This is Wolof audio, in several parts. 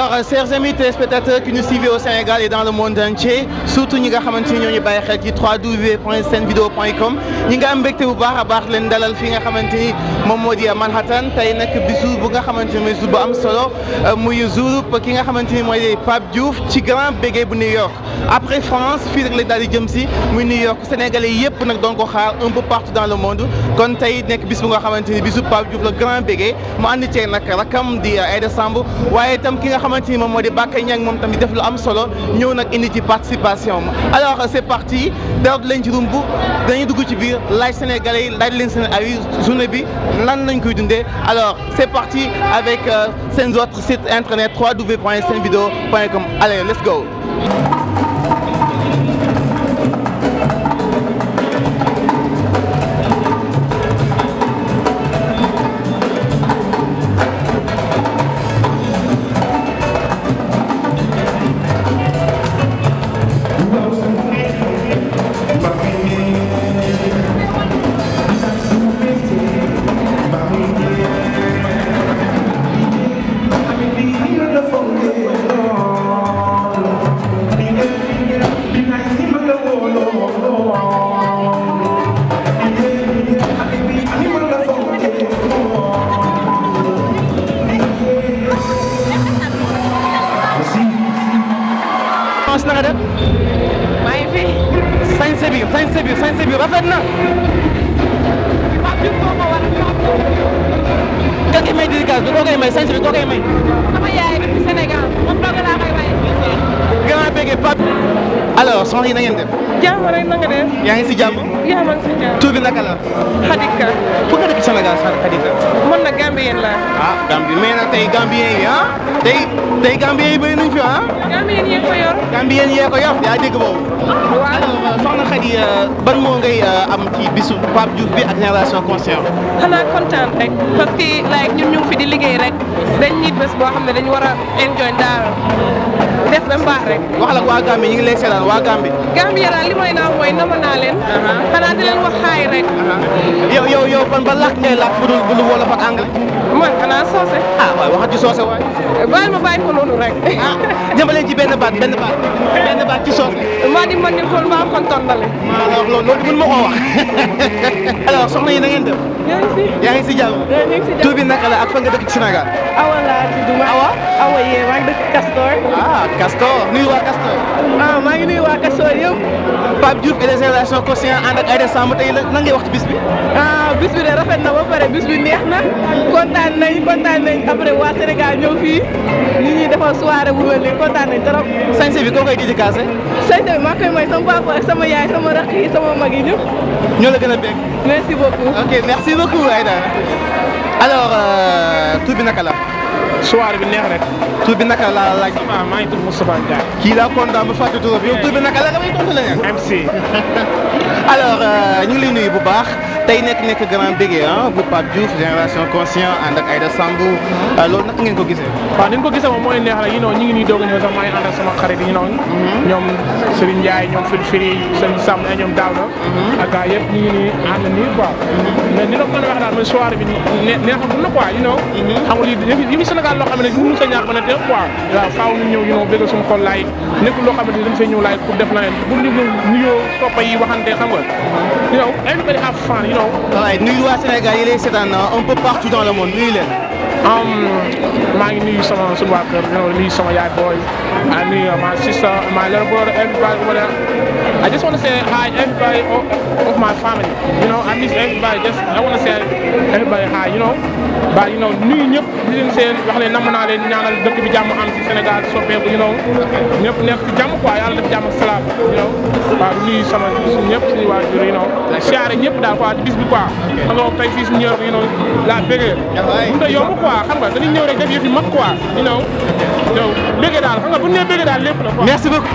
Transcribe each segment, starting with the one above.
alors euh, chers amis téléspectateurs qui nous suivent au Sénégal et dans le monde entier surtout ñi nga xamante ni ñoo ñu bàyyi xel ci www.senvideo.com ñi nga am mbégte bu baax a baax leen dalal fi nga xamante ni moom moo di Manhattan tey nag bisu bu nga xamante ni mooy jour bu am solo muy jour ki nga xamante ni mooy Pape Diouf ci grand bégué bu New York après France fii rek la daal di jëm si muy New York sénégalais yëpp nag doon ko xaar un peu partout dans le monde kon tey nekk bis bu nga xamante ni bisu Pape Diouf le grand bégué mu ànd ceeg nag rakam di Aïda Samb waaye itam ki nga xamante ni moom moo di Bakay Niang moom tamit def lu am solo ñëw nag indi ci participation alors c'est parti dara du leen ci rumb dañuy dugg ci biir laaj sénégalais yi laaj leen seen ay journée bi lan lañ koy dundee alors c'est parti avec seen autre site internet www.senvideo.com allez let's go Mons na nga def maa ngi fi. sañse bi sañse bi sañse bi rafet na Pape Diouf moo ma war a ka koy may dédicace bi koo koy may sañse bi koo koy may sama yaay depuis Sénégal moom dong laa koy may. grand bégué Pape alors soxna yi na ngeen def jàmm rek na nga def. yaa ngi si jàmm yaa man si jàmm. tur bi naka la Xadika. fu nga dëkk Sénégal sax Khadija man na Gambien laa. ah Gambie mais nag tey Gambien yi ah tey tey Gambien yi bëri nañ fi ah Gambien yee ko yor. Gambien yee ko yor yaa dégg boobu waaw. alors soxna Khady ban moo ngay am ci bisu Pape Diouf bi ak génération conscient xanaa kontaan rek parce que like ñun ñu ngi fi di liggéey rek dañ nit bés boo xam ne dañu war a enjoy daal def ba mbaax rek. wax la waa Gambie ñu ngi lay seetaan waa Gambie Gambien daal li may naan mooy nama naa leen. xanaa di leen wax xaay rek. yow yow yow ban ba làkk ngay làkk bu dul bu dul wolof ak anglais man xanaa soose. ah waaye waxat ci soose waay bàyyi ma bàyyi ko noonu rek. ah jëmbaleen ci benn baat benn baat benn baat ci soose maa di man ko maa kon tondale. alors loolu loolu mën ma koo wax alors soxna yi na ngeen def yaa ngi si. yaa ngi si jàmm yaa ngi si tur bi naka la ak fan nga dëkk ci Sénégal Awa laa tudd ma Awa? Awa yee maa ngi dëkk Castor. ah Castor nuyu waa Castor ah maa ngi nuyu waa Castor yëpp. Pape Diouf et les générations conscientes ànd ak Aïda Samb tey la lan ngay wax ci bis bi ah bis bi de rafet na ba pare bis bi neex na kontaan nañ kontaan nañ après waa Sénégal ñëw fii ñu ñuy defal soirée bu mel nii kontaan nañ trop. sañse bi koo koy dédicacé sëñ bi maa koy may sama papa ak sama yaay sama rakk yi sama mag yi ñëpp. ñoo la gën a bég merci beaucoup. ok merci beaucoup Aïda alors euh, tur bi naka la soirée bi neex rek. tur bi naka la laaj waaw maa ngi tudd Moustapha Ndiaye. kii laa kontaan ba fàtte turam yow tur bi naka la nga may tontu la ngeen MC. alors euh, ñu ngi lay nuyu bu baax tey nekk nekk grand bégué ah bu Pape Diouf génération conscient ànd ak Aïda Samb loolu naka ngeen ko gisee waaw ni ñu ko gisee moom mooy neex rek you know ñu ngi nii doog a ñëw sax maa ngi ànd ak sama xarit yi noonu. ñoom Serigne Ndiaye ñoom Firi Firi Serigne Samb ak ñoom Daouda. ak gars yëpp ñu ngi nii ànd nii quoi. mais ni la ko mën a wax daal mooy soirée bi ne neexagul na quoi you know. xam nga lii yëf yi Sénégal loo xam ne mënu sa ñàkk mën a def quoi. waaw faaw ñu ñëw you know bëgg suñu xol laay nekkul loo xamante ni dañ fay ñëw laay pour def leneen pour ñu nuyoo toppa yi waxante xam nga. you know everybody have fun you know. waaye nuyu waa Sénégal yi lay seetaan un peu partout dans le monde nuyu leen Um, maa ngi nuyu sama sunu waa kër you know, nuyu sama yaay boy I nuyu my sister my little brother everybody over there I just want to say hi everybody of, of my family you know I miss everybody just I want to say everybody hi you know but you know nuyu ñëpp di leen seen wax ne namm naa leen ñaanal dëkk bi jàmm am ci Sénégal soppeeku you know ñëpp nekk ci jàmm quoi yàlla def jàmm ak salaam you know waaw nuyu sama ñëpp suñu waajur you know siyaare ñëpp daal quoi ci bis bi quoi xam nga tey fii suñu ñëw you know la bëggee mënut a yomb quoi xam nga dañuy ñëw rek def yëf yi mag quoi you know yow bëggee daal xam nga bu ñu nee bëggee daal lépp la quoi. merci beaucoup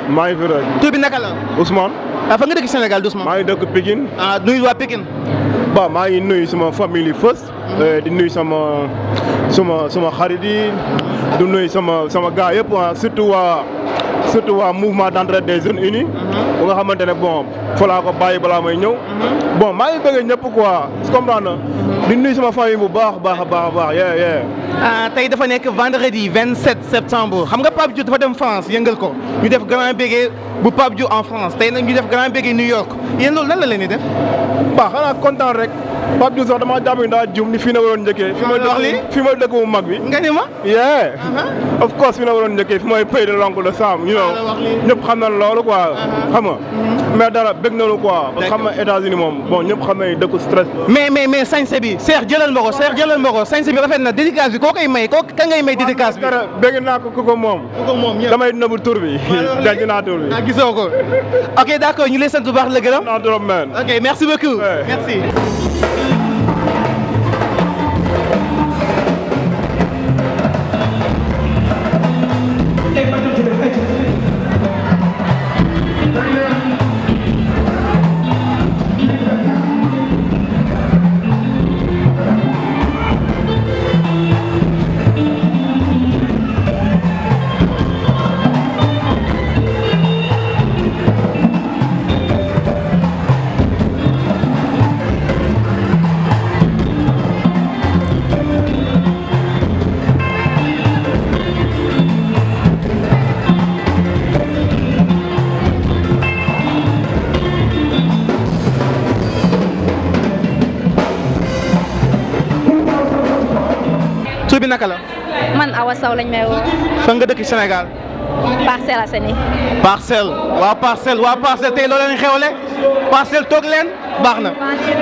maa ngi fi rek tur bi naka la Ousmane ah fa nga dëkk Sénégal doucement maa ngi dëkk Pikine ah nuyu waa Pikine ba maa ngi nuyu sama famille first di nuyu sama sama sama xarit yi di nuyu sama sama gars yëpp ah surtout waa surtout waa mouvement d'entraide des jeunes unis bu nga xamante ne bon fa laa ko bàyyi balaa may ñëw bon maa ngi bëgg ñëpp quoi comprendre na di nuyu sama famille bu baax baax a baax a baax yee yee ah tey dafa nekk vendredi 27 septembre xam nga Pape Diouf dafa dem France yëngal ko ñu def grand bégué bu Pape Diouf en France tey nag ñu def grand bégué New York yéen loolu lan la leen di def. ba xanaa kontaan rek Pape Diouf sax damaa jàpp ni daa jum ni fii na waroon njëkkee fi ma wax li dëkk fi ma dëkk bu mag bi nga ni ma. yeah of course fi na waroon njëkkee fi mooy pays de l'oncle de Sam you know la wax lii. ñëpp xam na loolu quoi xam nga mais dara bëgg nañu quoi parce que xam nga États-Unis moom bon ñëpp xam nañu dëkku stress la mais mais mais sañse bi Cheikh jëlal ma ko Cheikh jëlal ma ko sañse bi rafet na dédicace bi koo koy may koo ka ngay may dédicace bi. dara bëgg naa ko ku ko moom ku ko moom ñëpp. damay nëbb tur bi denc naa tur bi ah gisoo ko ok d'accord ñu lay sant bu baax la gërëm. naa trop man ok merci beaucoup. Ouais. merci. tur bi naka la. man Awa Sow lañ may woo fan nga dëkk Sénégal. Parcelles Assainies parcelle waa parcelle waa parcelle tey loo leen xewle parcelle toog leen baax na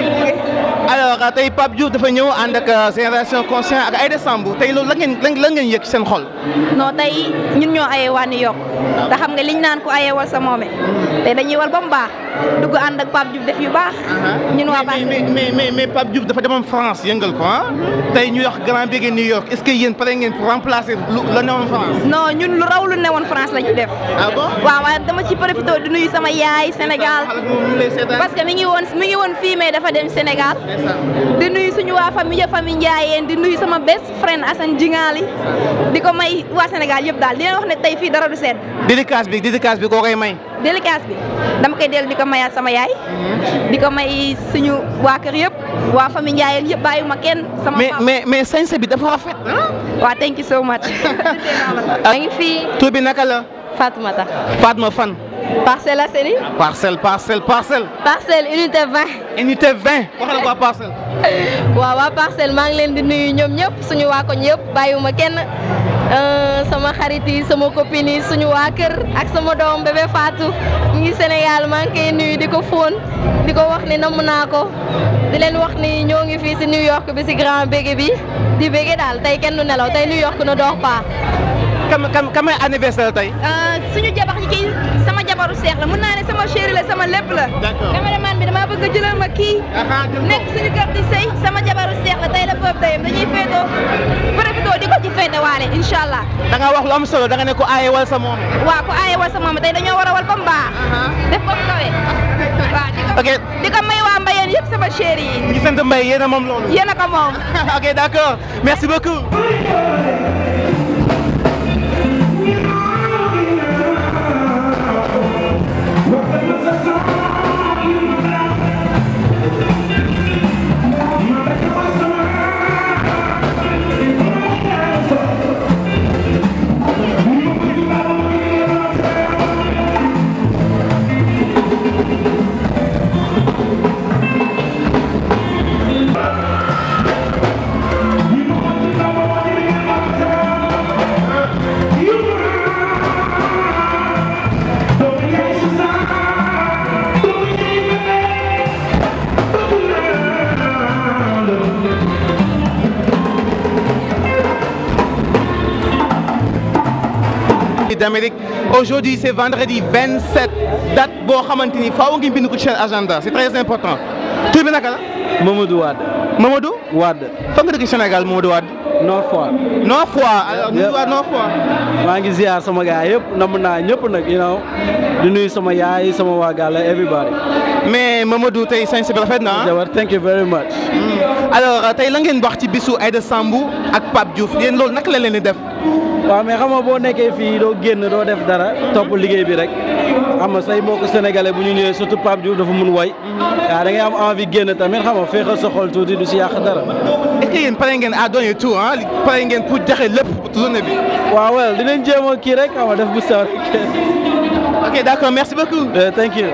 alors tey Pape Diouf dafa ñëw ànd ak génération conscient ak Aïda Samb tey loolu la ngeen lan ngeen yëg ci seen xol. non tey ñun ñoo ayee waa New York te xam nga liñ naan ko ayee wal sa moome tey dañuy wal ba mu baax dugg ànd ak Pape Diouf def yu baax ñun waa mais Parcelles mais mais mais Pape Diouf dafa demoon France yëngal ko ah tey ñu wax grand bégué New York est-ce que yéen pare ngeen pour remplacer lu la newoon France. non ñun lu raw lu newoon France la ñu def ah bon. waaw waaye dama ci profité di nuyu sama yaay Sénégal xale moom ñu lay seetaan. parce que mi ngi woon mi ngi woon fii mais dafa dem Sénégal di nuyu suñu waa famille famille Ndiayeen di nuyu sama best friend Assane Jingali di ko may waa Sénégal yëpp daal di leen wax ne tey fii dara du sedd dédicace bi dédicace bi koo koy may. délicace bi dama koy dellu di ko mayaat sama yaay di ko may suñu waa kër yëpp waa famille Ndiayeen yëpp bàyyiwuma kenn sama mais papa mais mais sañse bi dafa rafet. waa thank you so much maa ngi fii tur bi naka la. Fatoumata Fatma fan. Parcelles Assainies parcelle parcelle parcelle. parcelle unité 20 unité 20. waxal waa parcelle. waaw waa parcelle maa ngi leen di nuyu ñoom ñëpp suñu waa koñ yëpp bàyyiwuma kenn euh, sama xarit yi sama copine yi suñu waa kër ak sama doom bébé Fatou mu ngi Sénégal maa ngi koy nuyu di ko fóon di ko wax ni namm naa ko di leen wax ni ñoo ngi fii si New York bi si grand bége bi di bége daal tey kenn du nelaw tey New York ne dort pas. kam kam kamay anniversaire tey. Euh, suñu jabar ñi kii sama jabaru seex la mën naa ne sama chéri la sama lépp la. D'accord. cameraman bi damaa bëgg a jëlal ma kii. nekk suñu kër di sëy sama jabaru seex la tey la boobu teyam dañuy féetoo profitoo di ko ci féete waale incha allah da nga wax lu am solo da nga ne ko aaye wal sa moom. waa ko aaye wal sa moom tey dañoo war a wal ba mu baax def ba mu kawee waaw di ko ok di ko may waa mbayeen yëpp sama chéri yi ñu sant Mbaye yéen a moom loolu. yéen a ko moom ok d'accord merci beaucoup. d'Amérique aujourd'hui c'est vendredi 27 date boo xamante ni faaw ngeen bind ko ci seen agenda c'est très important tur bi naka la Mamadou Wade Mamadou Wade fan nga dëkk Sénégal Mamadou Wade Nord Foire Nord Foire alors ñu Yep. waa Nord Foire maa ngi ziar sama gars yëpp namm naa ñëpp nag you know di nuyu sama yaay sama waa gàlla everybody mais Mamadou tey sañse bi rafet na ah. jabar thank you very much alors euh, tey la ngeen wax ci bisu Aïda Sambou ak Pape Diouf yéen loolu naka la leen di def waaw mais xam nga boo nekkee fii doo génn doo def dara topp liggéey bi rek xam nga say mbokk sénégalais bu ñu ñëwee surtout Pape Diouf dafa mun way waaw da ngay am envie génn tamit xam nga féexal sa xol tuuti du si yàq dara est-ce que yéen pare ngeen à donner tout ah pare ngeen pour joxe lépp pour journée bi waaw well dinañ jéem a kii rek xam nga def bu sew rek ok d'accord merci beaucoup. Eh, thank you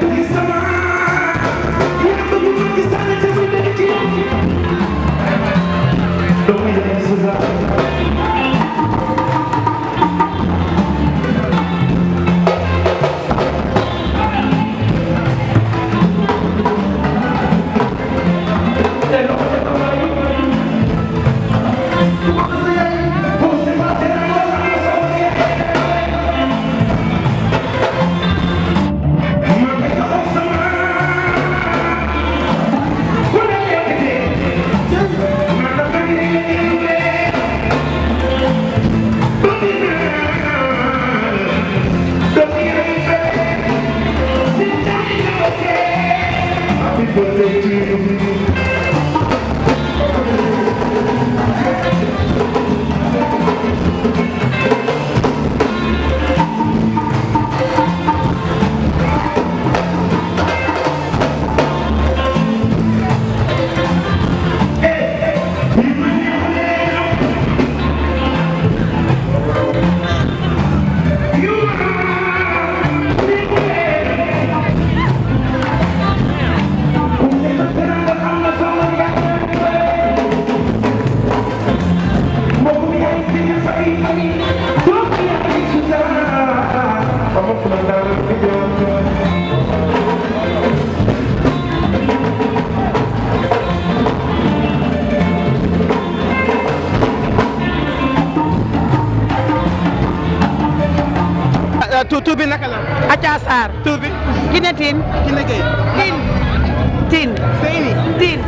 ah tur tur bi naka la. Acha Sarr tur bi. Kiné Tine Kiné Gueye. Tine Tine Seyni. Tine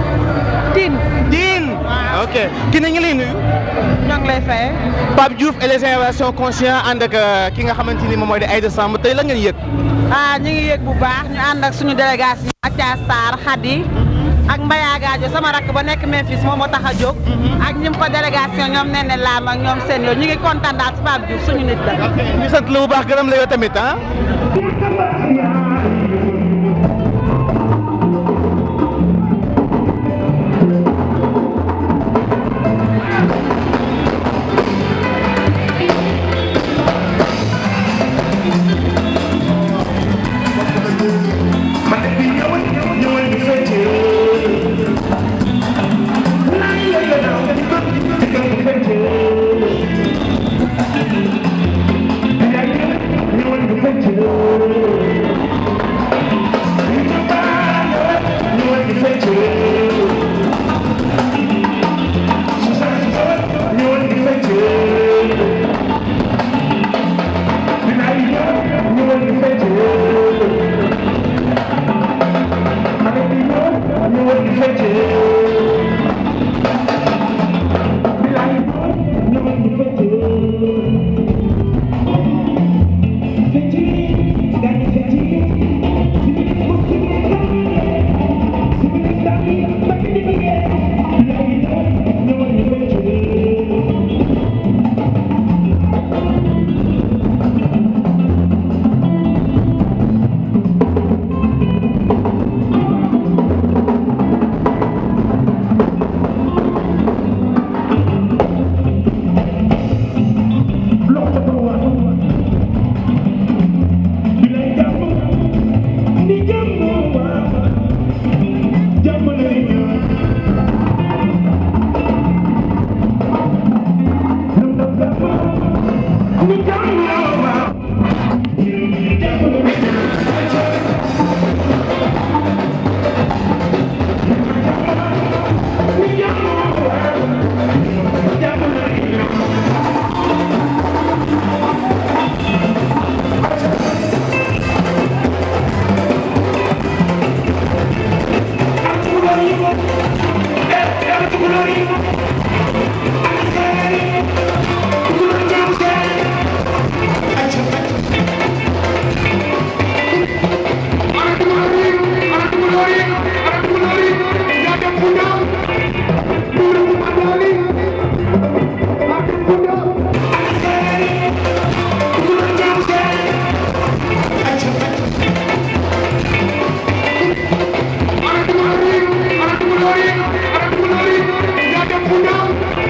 Tine Diin. ok Kiné ngi lay nuyu. ñoo ngi lay fay Pape Diouf et les générations conscients ànd ak euh, ki nga xamante ni moom mooy di Aïda Samb tey la ngeen yëg. ah ñu ngi yëg bu baax ñu ànd ak suñu délégation Acha Sarr Khady ak Mbaya Gadio sama rakk ba nekk Memphis moom moo tax a jóg ak ñim ko délégation ñoom nee ne laam ak ñoom seen yoon ñu ngi kontaan daal si Pape Diouf suñu nit la ok ñu sant la bu baax gërëm la yow tamit ah. Thank you.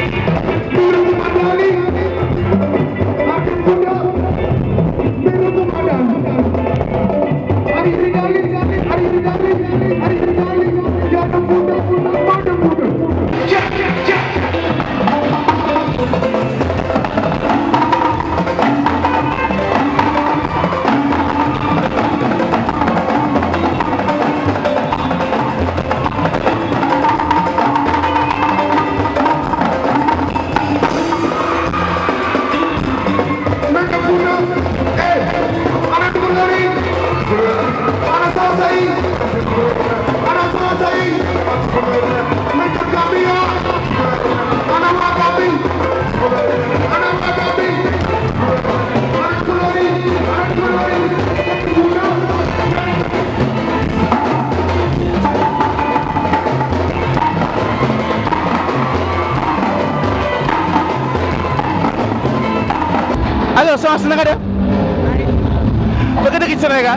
alors soxna si na nga def ba nga dëkk ci Sénégal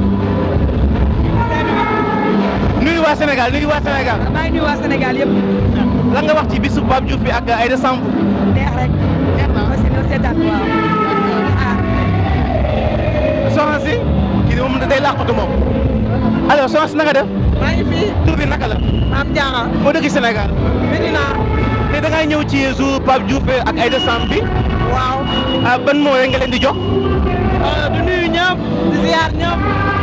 nuyu waa Sénégal nuyu waa Sénégal maa ngi nuyu waa Sénégal yëpp lan nga wax ci bisu Pape Diouf bi ak Aïda Samb neex rek neex na aussi dina seetaan waaw ah soxna si kii moom day làqatu moom alors soxna si na nga def maa ngi fii tur bi naka la Maam Diarra boo dëkk ci Sénégal Medina te da ngay ñëw ci jour Pape Diouf ak Aïda Samb bi waaw ah ban moo rek nga leen di jox du nuyu ñëpp di ziar ñëpp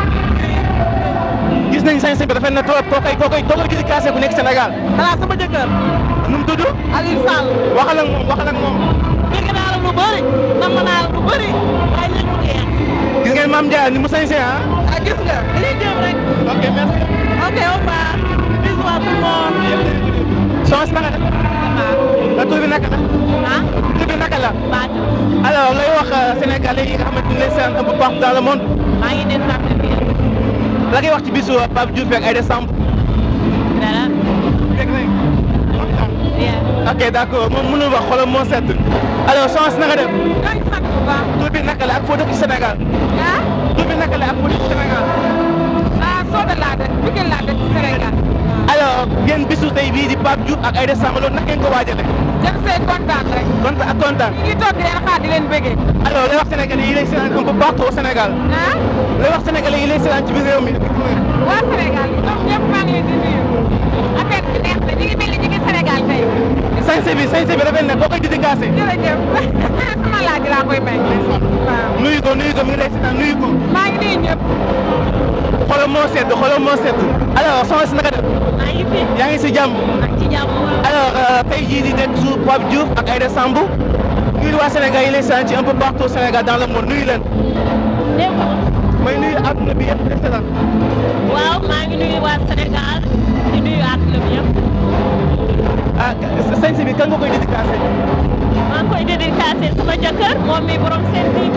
gis nañ sañ bi dafay na trop koo koy koo koy koo koy dédicacé ku nekk Sénégal xanaa sama jëkkër nu mu tudd Aliou Sall waxal ak moom waxal ak moom dégg naa la lu bëri nam naa la lu bëri waaye léegi mu jeex gis ngeen Mame Ndiaye ni mu sañse ah ah gis nga dañuy jëm rek ok merci ok au revoir bisous à tout le monde soxna si na nga def la tur bi naka la ah tur bi naka la Fatou alors lay wax sénégalais yi nga xamante ne seen un peu partout dans le monde maa ngi leen sant bi la ngay wax ci bisu Pape Diouf ak Aïda Samb dara dégg nañ bien ok d' accord moom mënul wax xolam moo sedd alors soxna si na nga def maa ngi sant bu baax tur bi naka la ak foo dëkk ci Sénégal ah tur bi naka la ak foo dëkk ci Sénégal ah Soda laa dëkk Pikine laa dëkk Sénégal alors ngeen bisu tey bii di Pape Diouf ak Aïda Samb loolu naka ngeen ko waajale jëm see kontaan rek kontaan ak kontaan ñu ngi toog di leen xaar di leen bëggee alors lay wax sénégalais yi lay seetaan un peu partout au Sénégal ah lay wax sénégalais yi lay seetaan ci biir réew mi waa Sénégal ñoom ñëpp maa ngi leen di nuyu affaire bi neex na ñu ngi mel ni ñu ngi Sénégal tey sañse bi sañse bi rafet na boo koy dédicacé jërëjëf sama laaj laa koy may waaw nuyu ko nuyu ko mi ngi lay seetaan nuyu ko maa ngi nuyu ñëpp xolam moo sedd xolam moo sedd alors soxna si naka def maa ngi fi yaa ngi si jàmm ak ci jàmm alors tey jii di nekk jour Pape Diouf ak Aïda Samb nuyu waa Sénégal yi lay seetaan ci un peu partout au Sénégal dans le monde nuyu leen démb may nuyu àdduna bi yëpp di seetaan waaw maa ngi nuyu waa Sénégal di nuyu àdduna bi yëpp ah sañse bi kan nga koy dédicacé maa ngi koy dédicacé sama jëkkër moom mi borom seen TV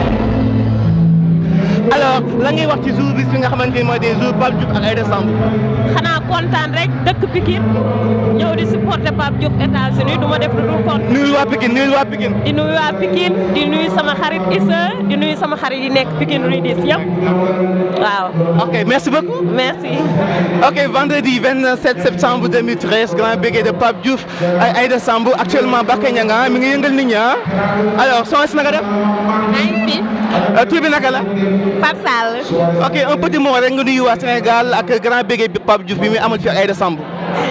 alors la ngay wax ci jour bis bi nga xamante ni mooy des jours Pape Diouf ak Aïda Samb xanaa kontaan rek dëkk Pikine ñëw di supporter Pape Diouf États-Unis du ma def lu dul kontaan nuyul waa Pikine nuyul waa Pikine di nuyu waa Pikine di nuyu sama xarit Issa di nuyu sama xarit yi nekk Pikine Ridis yëpp waaw ok merci beaucoup merci ok vendredi 27 septembre 2013 grand bégué de Pape Diouf ak Aïda Samb actuellement Bakke Ñanga mi ngi yëngal nit ñi ah alors soxna si naka def maa ngi fi tur bi naka la Pape Sall ok un petit mot rek nga nuyu waa Sénégal ak grand bégué bi Pape Diouf bi muy amal fi ak Aïda Samb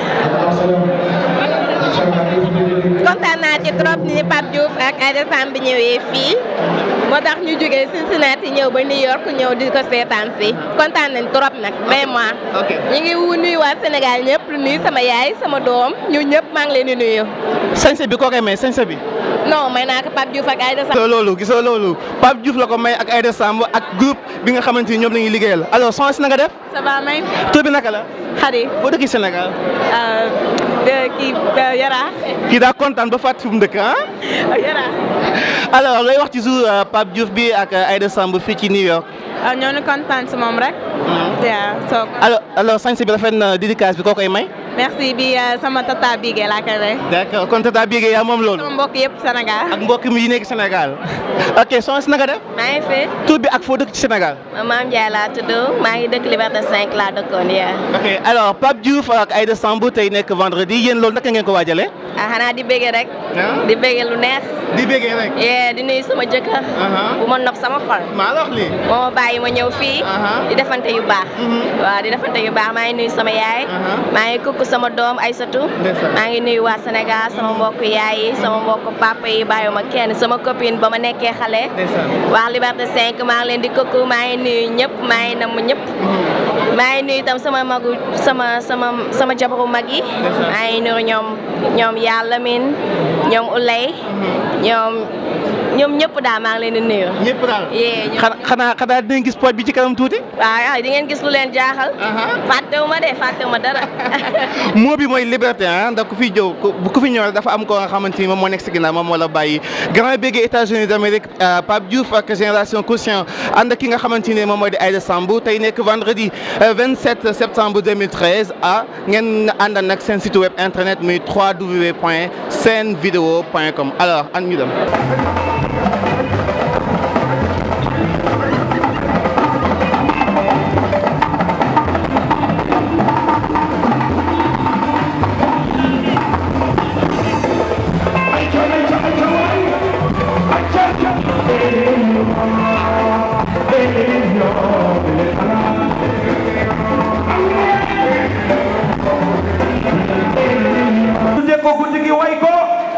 kontaan naa ci trop ni Pape Diouf ak Aïda Samb ñëwee fii moo tax ñu jógee Cincinnati ñëw ba New York ñëw di ko seetaan si kontaan nañ trop nag vraiment. ok ñu ngi wu nuyu waa Sénégal ñëpp lu nuyu sama yaay sama doom ñu ñëpp maa ngi leen di nuyu. sañse bi koo koy may sañse bi non may naa ko Pape Diouf ak Aïda Samb. gisoo loolu gisoo loolu Pape Diouf la ko may ak Aïda Samb ak groupe bi nga xamante ni ñoom la ñuy liggéeyal alors soxna si na nga def ça va may tur bi naka la xarit boo dëkk Sénégal kii Yaraax kii daa kontaan ba fàttali fu mu dëkk ah Yaraax alors looy wax ci jour Pape Diouf bi ak Aïda Samb fii ci New York ñoo ngi kontaan si moom rek waaw soo alors alors sañse bi rafet na dédicace bi koo koy may merci bi sama tata Bigué laa koy may. d'accord kon tata Bigué yaa moom loolu. sama mbokk yëpp Sénégal. ak mbokk mi yi nekk Sénégal. ok soxna si naka def. maa ngi fi. tur bi ak foo dëkk ci Sénégal. Maam Ndiaye laa tudd maa ngi dëkk Liberté 5 laa dëkkoon yaa. ok alors Pape Diouf ak Aïda Samb tey nekk vendredi yéen loolu naka ngeen ko waajalee. ah xanaa di bége rek. ah di bége lu neex. di béggee rek. yee di nuyu sama jëkkër. bu ma nopp sama xol. maa la wax lii. moo ma bàyyi ma ñëw fii. Aha. di defante yu baax. Mhm. waaw di defante yu baax maa ngi nuyu sama yaay. Aha. maa ngi kukk sama doom Aïssatou. Ndeysaan. maa ngi nuyu waa Sénégal sama mbokk yaay yi sama mbokk papa yi bàyyiwuma kenn sama copine ba ma nekkee xale. ndeysaan. waa Liberté 5 maa ngi leen di kukk maa ngi nuyu ñëpp maa ngi namm ñëpp. maa ngi nuyu itam sama magu sama sama sama jabaru mag yi. Ndeysaan. maa ngi nuyu ñoom ñoom yàlla min ñoom Ulay. ñoom ñoom ñëpp daal maa ngi leen di nuyu. ñëpp daal. yee ñoom xanaa xanaa xanaa dinañ gis pooj bi ci kanam tuuti. waaw di ngeen gis lu leen jaaxal. Aha. fàttewu ma de fàttewu ma dara. moo bi mooy liberté ah ndax ku fi jëw ku ku fi ñëw rek dafa am ko nga xamante ni moom moo nekk si ginnaaw moom moo la bàyyi grand bégué États-Unis d'Amérique euh, Pape Diouf ak génération conscient ànd ak ki nga xamante ni moom mooy di Aïda Samb tey nekk vendredi euh, 27 septembre 2013 ah ngeen àndal nag seen site web internet muy www.senvideo.com alors an ñu dem. tuddee ko guddi gi way ko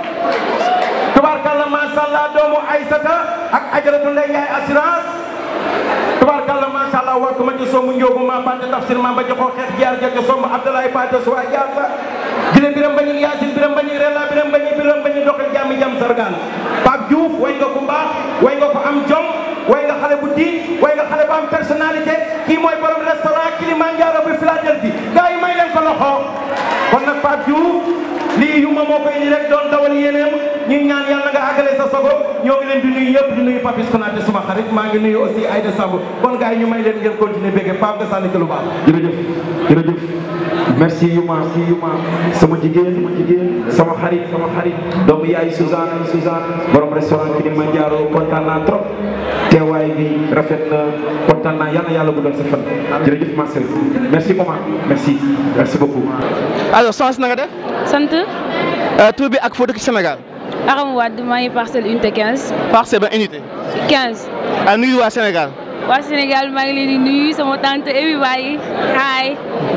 tubaarkalla macha allah doomu Aysata ak ajaratu Ndey Njaay assurance tubaarkalla macha allah war ko ma ci sombu njóobu ma bante tafsir ma ba joxoo xeex jaar jaar ci sombu Abdoulaye Pate suwa jaar sa gile biram bañu yaasin biram bañu rella biram bañu biram bañu doxal jàmmi jàmm sargaan Pape Diouf way nga ku mbaax way nga ko am jom way nga xale bu diin way nga xale bu am personnalité kii mooy borom restaurant Kilimanjaro bi Philadelphie gars yi may leen ko loxo kon nag Pape Diouf lii yuma moo koy ni rek doon dawal yéeneem ñuy ñaan yàlla nga àggale sa sago ñoo ngi leen di nuyu yëpp di nuyu Papis Konaté suma xarit maa ngi nuyu aussi Aïda Samb kon gars yi ñu may leen ngeen continuer bégge Pape nga sànni ci lu baax jërëjëf jërëjëf merci Yuma si Yuma sama jigéen sama jigéen sama xarit sama xarit doomu yaay Suzanne Suzanne borom restaurant Kilimanjaro kontaan naa trop teewaay bi rafet na kontaan naa yàlla yàlla guddal sa fan jërëjëf Marcel merci maman merci merci beaucoup alors soxna si na nga def sant Euh, tur bi ak foo dëkk ci Sénégal Aram Wade maa ngi parcelle unité 15 parcelle ba unité 15 ah nuyu waa Sénégal waa Sénégal maa ngi leen di nuyu sama tante everybody hi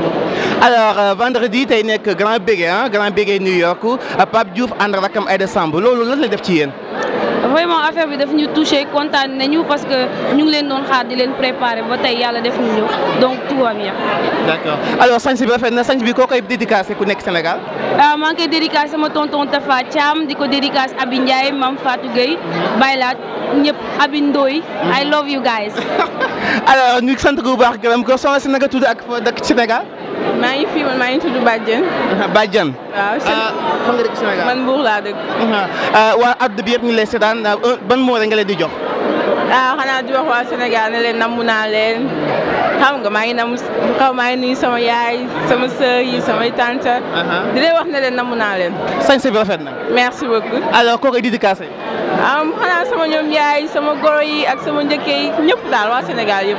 alors euh, vendredi tey nekk grand bégué ah grand bégué New York euh, Pape Diouf ànd ak rakam Aïda Samb loolu lan la def ci yéen. vraiment affaire bi daf ñu touché kontaan nañu parce que ñu ngi leen doon xaar di leen préparer ba tey yàlla def ñu ñëw donc tout va bien. d'accord alors sañ bi rafet na sañ bi koo koy dédicacé ku nekk Sénégal. ah maa ngi koy dédicace sama tonton Tafa Thiam di ko dédicace Abi Ndiaye Mame Fatou Gueye Baylaat ñëpp Abi Ndoye I love you guys. alors ñu sant bu baax gërëm ko soxna si naka tudd ak foo dëkk ci Sénégal. maa ngi fi man maa ngi tudd Badiane. Badiane. waaw ah fan nga dëkk Sénégal. man Mbour laa dëkk. waa àdduna bi yëpp ñu lay seetaan ban moo rek nga leen di jox. ah xanaa di wax waa Sénégal ne leen namm naa leen xam nga maa ngi namm xaw maa ngi nuyu sama yaay sama sœur yi samay tante. di leen wax ne leen namm naa leen. sañ bi rafet na. merci beaucoup. alors koo koy dédicacé. am xanaa sama ñoom yaay sama goro yi ak sama njëkke yi ñëpp daal waa Sénégal yëpp.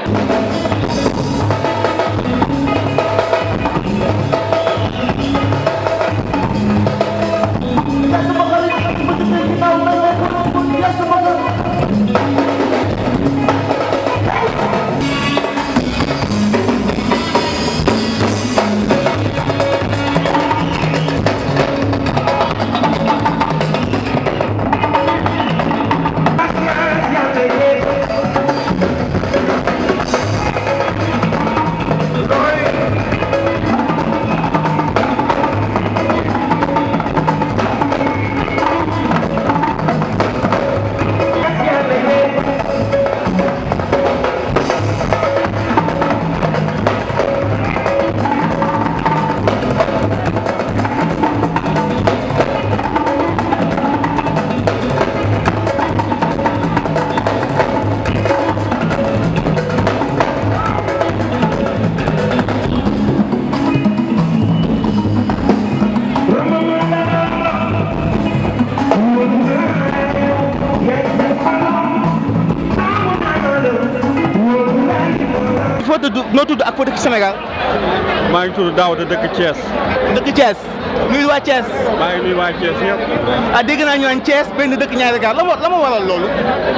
noo tudd ak foo dëkk Sénégal. maa ngi tudd Daouda dëkk Thiès. dëkk Thiès. nuyu waa Thiès. maa ngi nuyu waa Thiès ñëpp. ah dégg naa ñu naan Thiès benn dëkk ñaari gaar la ma la ma waral loolu.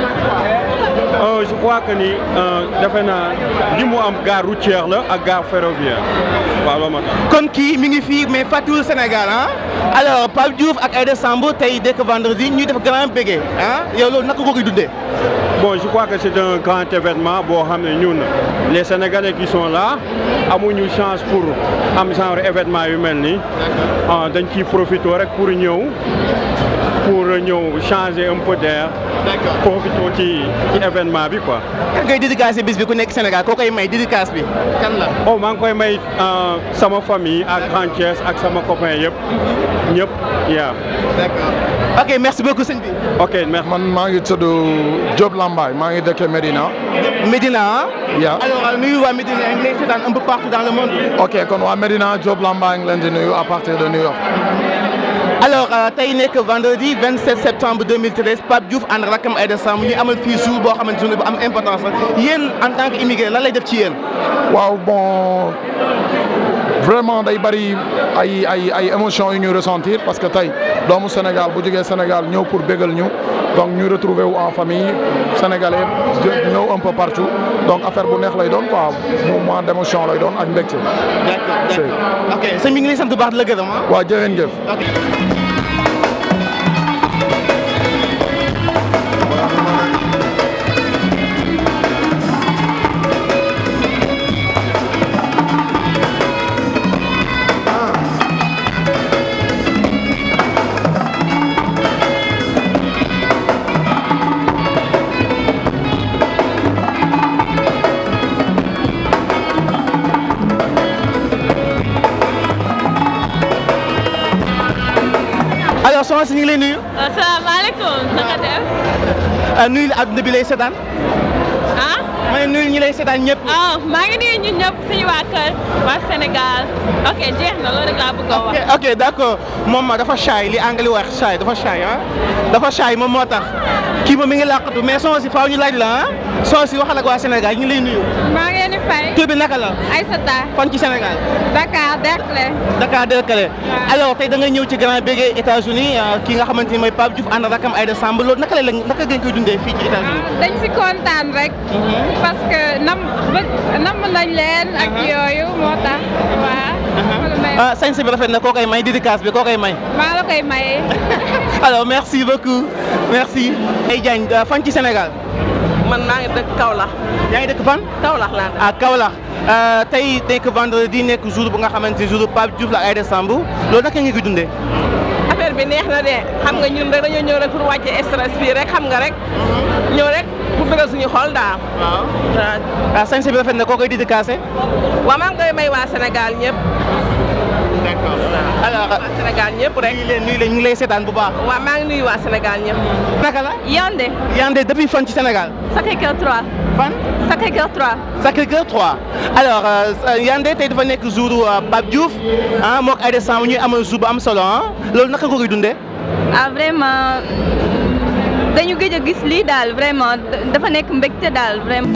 je crois que ni defe naa li mu am gare routière la ak gare ferroviaire waaw loolu moo tax. kon kii mi ngi fii mais fàttiwul Sénégal ah alors Pape Diouf ak Aïda Samb tey dès que vendredi ñuy def grand bégué ah yow loolu naka nga koy dundee. bon je crois que c'est un grand événement boo xam ne ñun les Sénégalais qui sont là amuñu chance pour am genre événement yu mel nii dañ ciy profité rek pour ñëw pour ñëw changer un peu d'air. profité ci ci événement bi quoi. kan ngay dédicacé bis bi ku nekk Sénégal koo koy may dédicace bi kan la. oh maa ngi koy may sama famille ak Grand Thiès ak sama copain yëpp ñëpp yaa. d'accord ok merci beaucoup sëñ bi. ok merci. man maa ngi tudd Diop Lambaye maa ngi dëkk Medina. Medina ah. yaa alors nuyu waa Medina ngi lay seetaan un peu partout dans le monde. ok kon waa Medina Diop Lambaye ngi leen di nuyu à partir de New York. alors tey nekk vendredi 27 septembre 2013 Pape Diouf ànd ak rakkam Aïda Samb ñu amal fii jour boo xamante ne bu am importance la yéen en tant que immigré lan lay def ci yéen. waaw bon vraiment day bari ay ay ay émotions yu ñuy ressentir parce que tey doomu Sénégal bu jógee Sénégal ñëw pour bégal ñu donc ñu retrouver wu en famille sénégalais ñëw un peu partout donc affaire bu neex lay doon quoi moment d'émotion lay doon ak mbégte. d'accord d'accord ok sëñ bi ngi lay sant bu baax di la gërëm ah. waaw jërë ngeen jëf. alors soxna si ñu ngi lay nuyu. asalaamaaleykum naka def. nuyu la adduna bi lay seetaan. ah. ma ne nuyu ñi lay seetaan ñëpp. ah maa ngi nuyu ñun ñëpp suñu waa kër waa Sénégal ok jeex na loolu rek laa bëgg a wax. ok d'accord moom dafa shy li anglais wax shy dafa shy ah dafa shy moom moo tax kii moom mi ngi làqatu mais soxna si faaw ñu laaj la ah soxna si waxal ak waa Sénégal ñu ngi lay nuyu. maa ngi leen di fay. tur bi naka la. Aïssata. fan ci Sénégal. Dakar Derklé. Dakar Derklé. alors tey da nga ñëw ci grand bégué États-Unis ki nga xamante ni mooy Pape Diouf ànd ak rakam Aïda Samb loolu naka la naka ngeen koy dundee fii ci États-Unis. dañ si kontaan rek. parce que nam nam nañ leen ak yooyu moo tax waaw. ah sañse bi rafet na koo koy may dédicace bi koo koy may. maa la koy maye. alors merci beaucoup merci. ay Diagne fan ci Sénégal. man maa ngi dëkk Kaolack. yaa ngi dëkk fan. Kaolack laa dëkk. ah Kaolack tey nekk vendredi nekk jour bu nga xamante ni jour Pape Diouf la Aïda Samb loolu naka nga koy dundee. affaire bi neex na de xam nga ñun rek dañoo ñëw rek pour wàcce stress fii rek xam nga rek. ñëw rek pour bëggal suñu xol daal. waaw ah sañse bi rafet na koo koy dédicacé. waaw maa ngi koy may waa Sénégal ñëpp. d'accord alors waa Sénégal ñëpp rek. nuyu leen nuyu leen ñu ngi lay seetaan bu baax. waaw maa ngi nuyu waa Sénégal ñëpp. naka la. Yandé. Yandé depuis fan ci Sénégal. Sacré-Cœur 3. fan. Sacré-Cœur 3. Sacré-Cœur 3 alors Yandé tey dafa nekk jour Pape Diouf ah moog Aïda Samb ñuy amal jour bu am solo ah loolu naka nga koy dundee. ah vraiment dañu gëj a gis lii daal vraiment dafa nekk mbégte daal vraiment.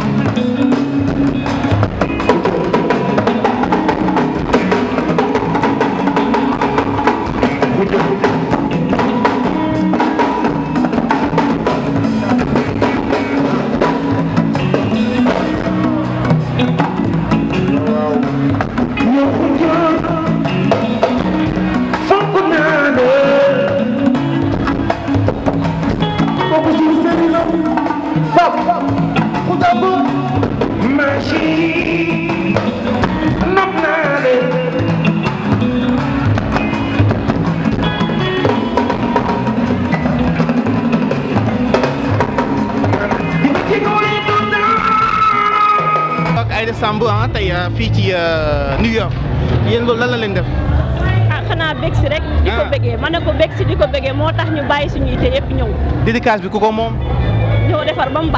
Aïda Samb ah tey fii ci New York yéen loolu lan la leen def. ah xanaa bég si rek. di ko bégee ma ne ko bég si di ko bégee moo tax ñu bàyyi suñu ite yëpp ñëw. dédicace bi ku ko moom. ñëw defar ba mu baax.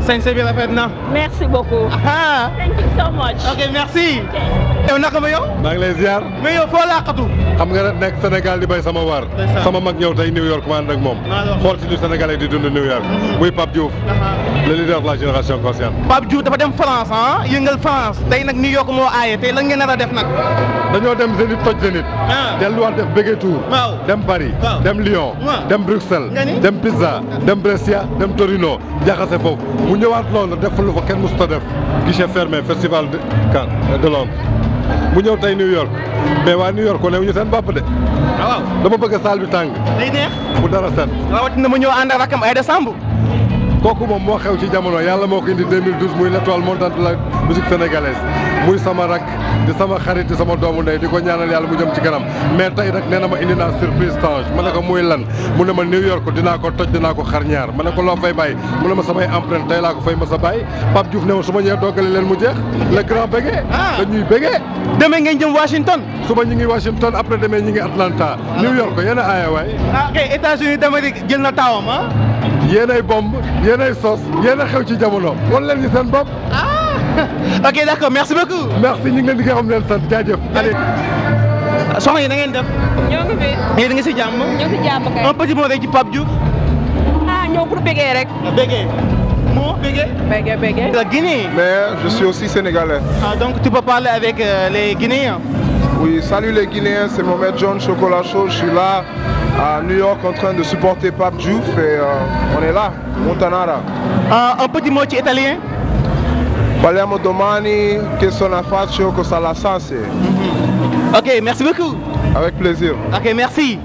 sañse bi rafet na. Merci beaucoup. ah. Thank you so much. ok merci. yow naka ma yow. maa ngi lay ziar. mais yow foo laqatu. xam nga rek nekk Sénégal di bay sama waar. sama mag ñëw tey New York ma ànd ak moom. xool si ñu Sénégalais di dund New York. muy Pape Diouf. le leader de la génération consciente. Pape Diouf dafa dem France ah yëngal France tey nag New York moo aaye tey lan ngeen nar a def nag. dañoo dem Zénith toj Zénith. delluwaat def Bégué Tour. dem Paris. dem Lyon. dem Bruxelles. dem Pisa. dem Brescia dem Torino. jaxase foofu mu ñëwaat Londres def lu fa kenn mosut a def. guichet fermé festival de Cannes de Londres. mu ñëw tey New York mais waa New York ko ñu seen bopp de. waaw dama bëgg salle bi tàng. day neex. bu dara set. rawatina mu ñëw ànd ak rakam Aïda Samb. kooku moom moo xew ci jamono yàlla moo ko indi 2012 muy l'étoile montante de la musique sénégalaise muy sama rak di sama xarit di sama doomu ndey di ko ñaanal yàlla mu jëm ci kanam mais tey nag nee na ma indi naa surprise Tange ma ne ko muy lan mu ne ma New York dinaa ko toj dinaa ko xar ñaar ma ne ko loo fay bàyyi mu ne ma samay empreinte tey laa ko fay ma sa bàyyi Pape Diouf ne ma su ma ñëwee doggale leen mu jeex le grand bégué dañuy bégué demee ngeen jëm Washington suba ñu ngi Washington après demee ñu ngi Atlanta New York yéen a aaya waay ah ok États-Unis d'Amérique jël na taawam ah yéenay bomb yéenay sos yéen a xew ci jamono wan leen ñu seen bopp. ok d'accord merci beaucoup. merci ñu ngi leen di nga xam leen sant jaajëf. allez. soxna yi na ngeen def. ñoo ngi fi. yéen a ngi si jàmm. ñoo ngi si jàmm kay. un petit mot rek ci Pape Diouf. ah ñoo pour bégee rek. bégee. moo bégee. bégee bégee. la Guinée. Mais je suis aussi sénégalais. Ah, donc tu peux parler avec euh, les Guinéens. Oui, salut les Guinéens, c'est Mohamed John Chocolat Chaud. Je suis là à New York en train de supporter Pape Diouf et euh, on est là, Montanara. un petit mot ci italien. Parliamo domani che sono faccio cosa la sanse. Ok, merci beaucoup. Avec plaisir. Ok, merci.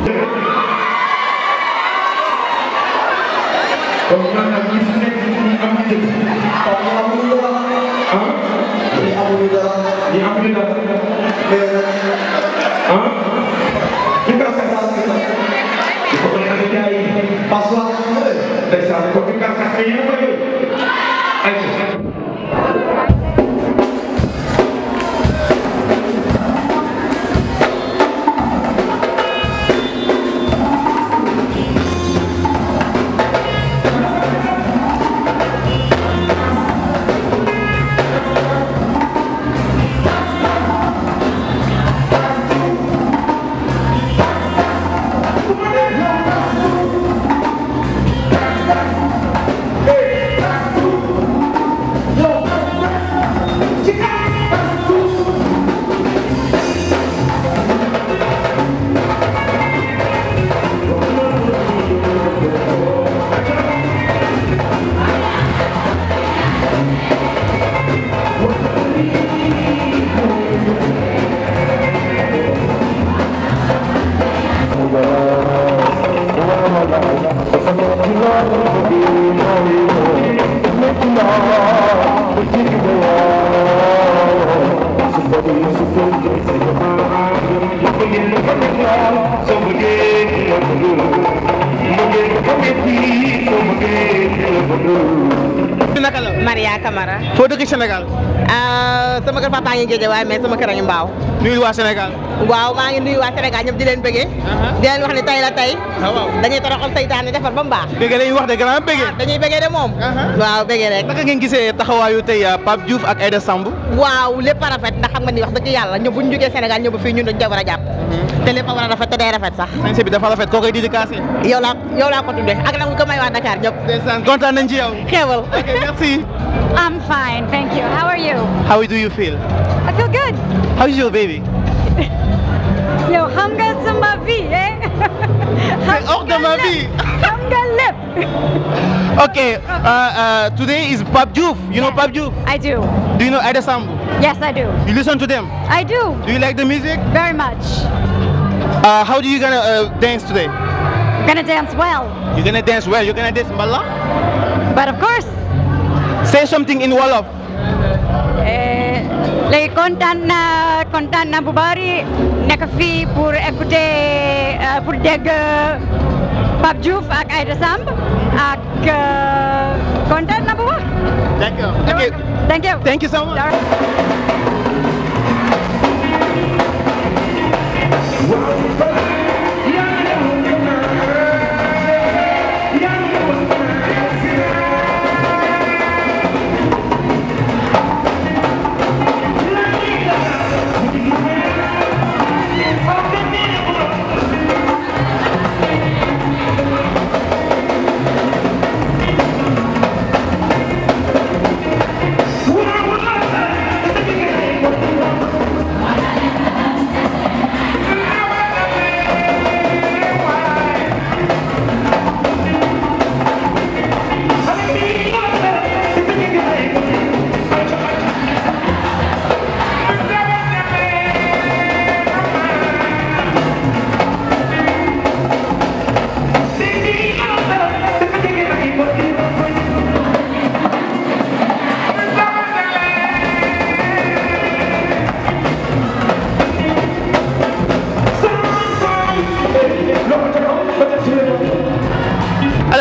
naka la. Maria Camara. foo dëkk Sénégal. sama kër papa ngi géej waaye mais sama kër a ngi mbaaw. nuyu waa Sénégal. waaw maa ngi nuyu waa Sénégal ñëpp di leen bëggee. di leen wax ne tey la tey. dañuy toroxal saytaane defar ba mu baax. bëggee dañuy wax de grand bëggee. dañuy bëggee de moom. waaw bëggee rek. naka ngeen gisee taxawaayu tey Pape Diouf ak Aïda Samb. waaw lépp a rafet ndax xam nga ni wax dëgg yàlla ñëw bu ñu jógee Sénégal ñëw ba fii ñun dañu ca war a jàpp. te lépp a war a rafet te day rafet sax. sañse bi dafa rafet koo koy dédicacé. yow laa yow laa ko tuddee ak nag ko may waa Dakar ñëpp. ndeysaan kontaan nañ ci yow. xeewal. ok merci. I'm fine, thank you. How are you? How do you feel? I feel good. How is your baby? Yo, xam nga sama vie, eh? C'est hors de ma vie. Xam nga lépp. Okay, uh, uh, today is Pape Diouf. You know Pape Diouf? I do. Do you know Aïda Samb? Yes, I do. You listen to them? I do. Do you like the music? Very much. Uh, how do you gonna uh, dance today? Gonna dance well. You're gonna dance well. You're gonna dance mbala? But of course, Say something in Wolof. eh, léegi kontaan na kontaan na bu bari nekk fii pour écouter euh, pour dégg Pape Diouf ak Aïda Samb ak euh, kontaan na bu baax. D'accord. Okay. Thank you. Thank you so much.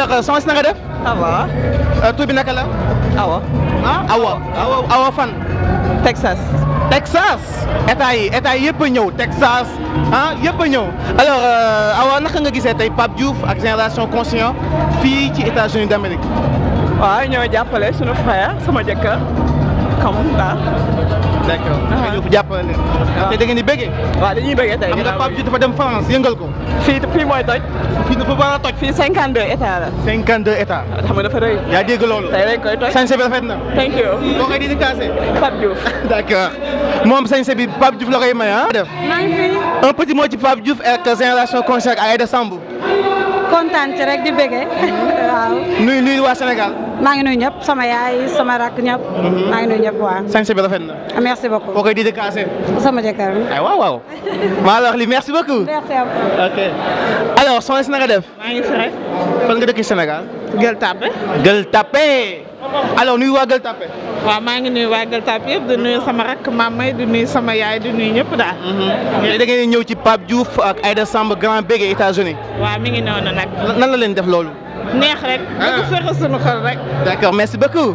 alors soxna si na nga def. ça va. tur bi naka la. Awa. ah Awa. Awa Awa fan. Texas. Texas. état yi état yi yëpp a ñëw Texas ah yëpp a ñëw alors Awa naka nga gisee tey Pape Diouf ak génération conscient fii ci États-Unis d'Amérique. waaw ñoo jàppale sunu frère sama jëkkër comme daal. d'accord nga ñëw jàppale leen. te da ngeen di bëggee. waaw dañuy bëggee tey. xam nga Pape Diouf dafa dem France yëngal ko. fii fii mooy toj. fii dafa war a toj. fii 52 état la. 52 états. xam nga dafa rëy. yaa dégg loolu. tey lañ koy toj. sañse bi rafet na. thank you. boo koy dédicacé. Pape Diouf. d'accord moom sañse bi Pape Diouf la koy may ah. def maa ngi fi un petit mot ci Pape Diouf ak génération conscient ak Aïda Samb. kontaan ci rek di bëggee waaw. nuyu nuyu waa Sénégal. maa ngi nuyu ñëpp sama yaay sama rakk ñëpp. maa ngi nuyu ñëpp waaw. sañse bi rafet na. merci beaucoup. boo koy dédicacé. sama jëkkër. ay waaw waaw. maa la wax li merci beaucoup. merci à vous. ok alors soxna si na nga def. maa ngi fi rek. fan nga dëkk Sénégal. Gueule Tapée. Gueule Tapée. alors nuyu waa Gueule Tapée. waaw maa ngi nuyu waa Gueule Tapée yëpp di nuyu sama rakk mamay di nuyu sama yaay di nuyu ñëpp daal. da ngeen ñëw ci Pape Diouf ak Aïda Samb grand bégué États-Unis waaw mi ngi noonu nag. nan la leen def loolu. neex rek. da ko fexe sunu xol rek. d'accord merci beaucoup.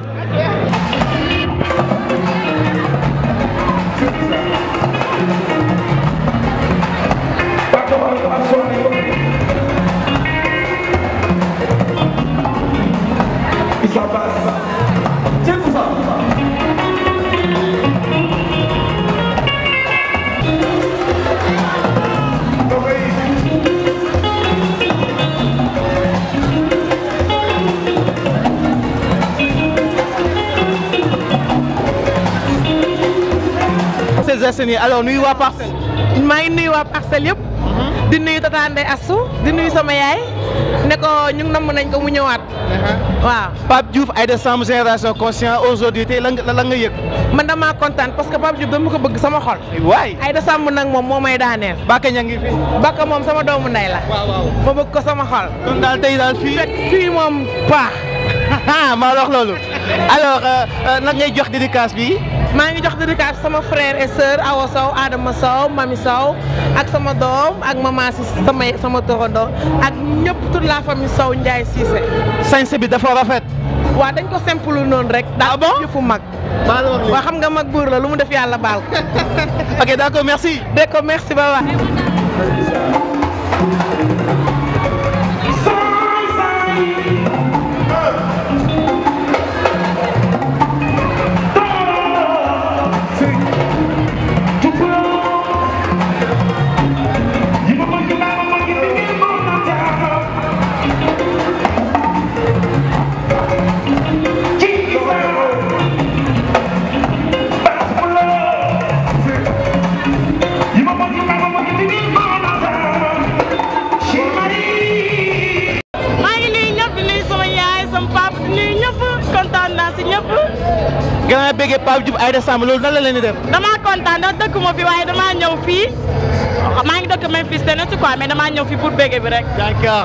Parcelles Assainies alors nuyu waa Parcelles. maa ngi nuyu waa Parcelles yëpp. di nuyu Tata Ndeye Assou di nuyu sama yaay ne ko ñu ngi namm nañ ko mu ñëwaat. waaw. Pape Diouf Aïda Samb génération conscient aujourd'hui tey lan nga lan nga yëg. man damaa kontaan parce que Pape Diouf dama ko bëgg sama xol. waay Aïda Samb nag moom moo may daaneel. Bakka ña ngi fi. Bakka moom sama doomu ndey la. waaw waaw ma bëgg ko sama xol. kon daal tey daal fii. fekk fii moom paax. maa la wax loolu. alors nag ngay jox dédicace bi. maa ngi jox dédicace sama frère et sœur Awa Sow Adama Sow Mami Sow ak sama doom ak maman si sama sama torondoo ak ñëpp toute la famille Sow Ndiaye Cissé. sañse bi dafa rafet. waaw dañ ko simple noonu rek. ah bon daal yëfu mag. maa la wax waaw xam nga mag buur la lu mu def yàlla baal ko. ok d'accord merci. d'accord merci ba waay. maa ngi nuyu ñëpp di nuyu sama yaay sama papa di nuyu ñëpp kontaan naa si ñëpp. grand bégué Pape Diouf Aïda Samb loolu nan la leen di def. damaa kontaan ndax dëkk ma fi waaye damaa ñëw fii maa ngi dëkk Memphis te ne si quoi mais damaa ñëw fii pour bége bi rek. d'accord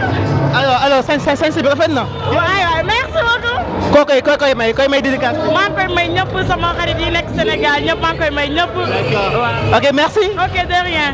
alors alors sañ sañ sañ bi rafet na. waay waay merci beaucoup. koo koy koo koy may koy may dédicace bi. maa ngi koy may ñëpp sama xarit yi nekk Sénégal ñëpp maa ngi koy may ñëpp. waaw ok merci. ok de rien.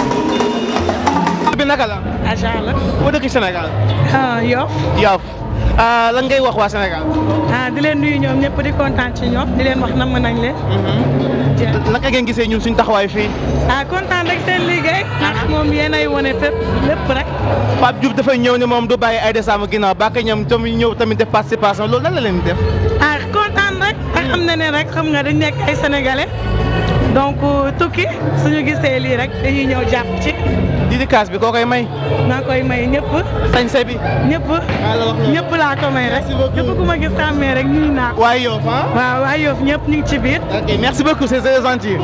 bi naka la. agent la. boo dëkk Sénégal. ah Yoff. Yoff lan ngay wax waa Sénégal. ah di leen nuyu ñoom ñëpp di kontaan ci ñoom di leen wax namm nañ leen. naka ngeen gisee ñun suñ taxawaay fii. ah kontaan rek seen liggéey. ndax moom yéen ay wane fépp lépp rek. Pape Diouf dafay ñëw ne moom du bàyyi ay décembre ginnaaw ba ñoom tamit ñëw tamit def participation loolu lan la leen di def. ah kontaan rek. ak xam na ne rek xam nga dañ nekk ay sénégalais. donc tukki suñu gisee lii rek dañuy ñëw jàpp ci. dédicace bi koo koy may. maa koy may ñëpp. sañse bi. ñëpp. ñëpp laa ko may rek. ñëpp ku ma gis xàmmee rek ñu naa ko. waa Yoff ah. waaw waa Yoff ñëpp ñu ngi ci biir. ok merci beaucoup c'est très gentil.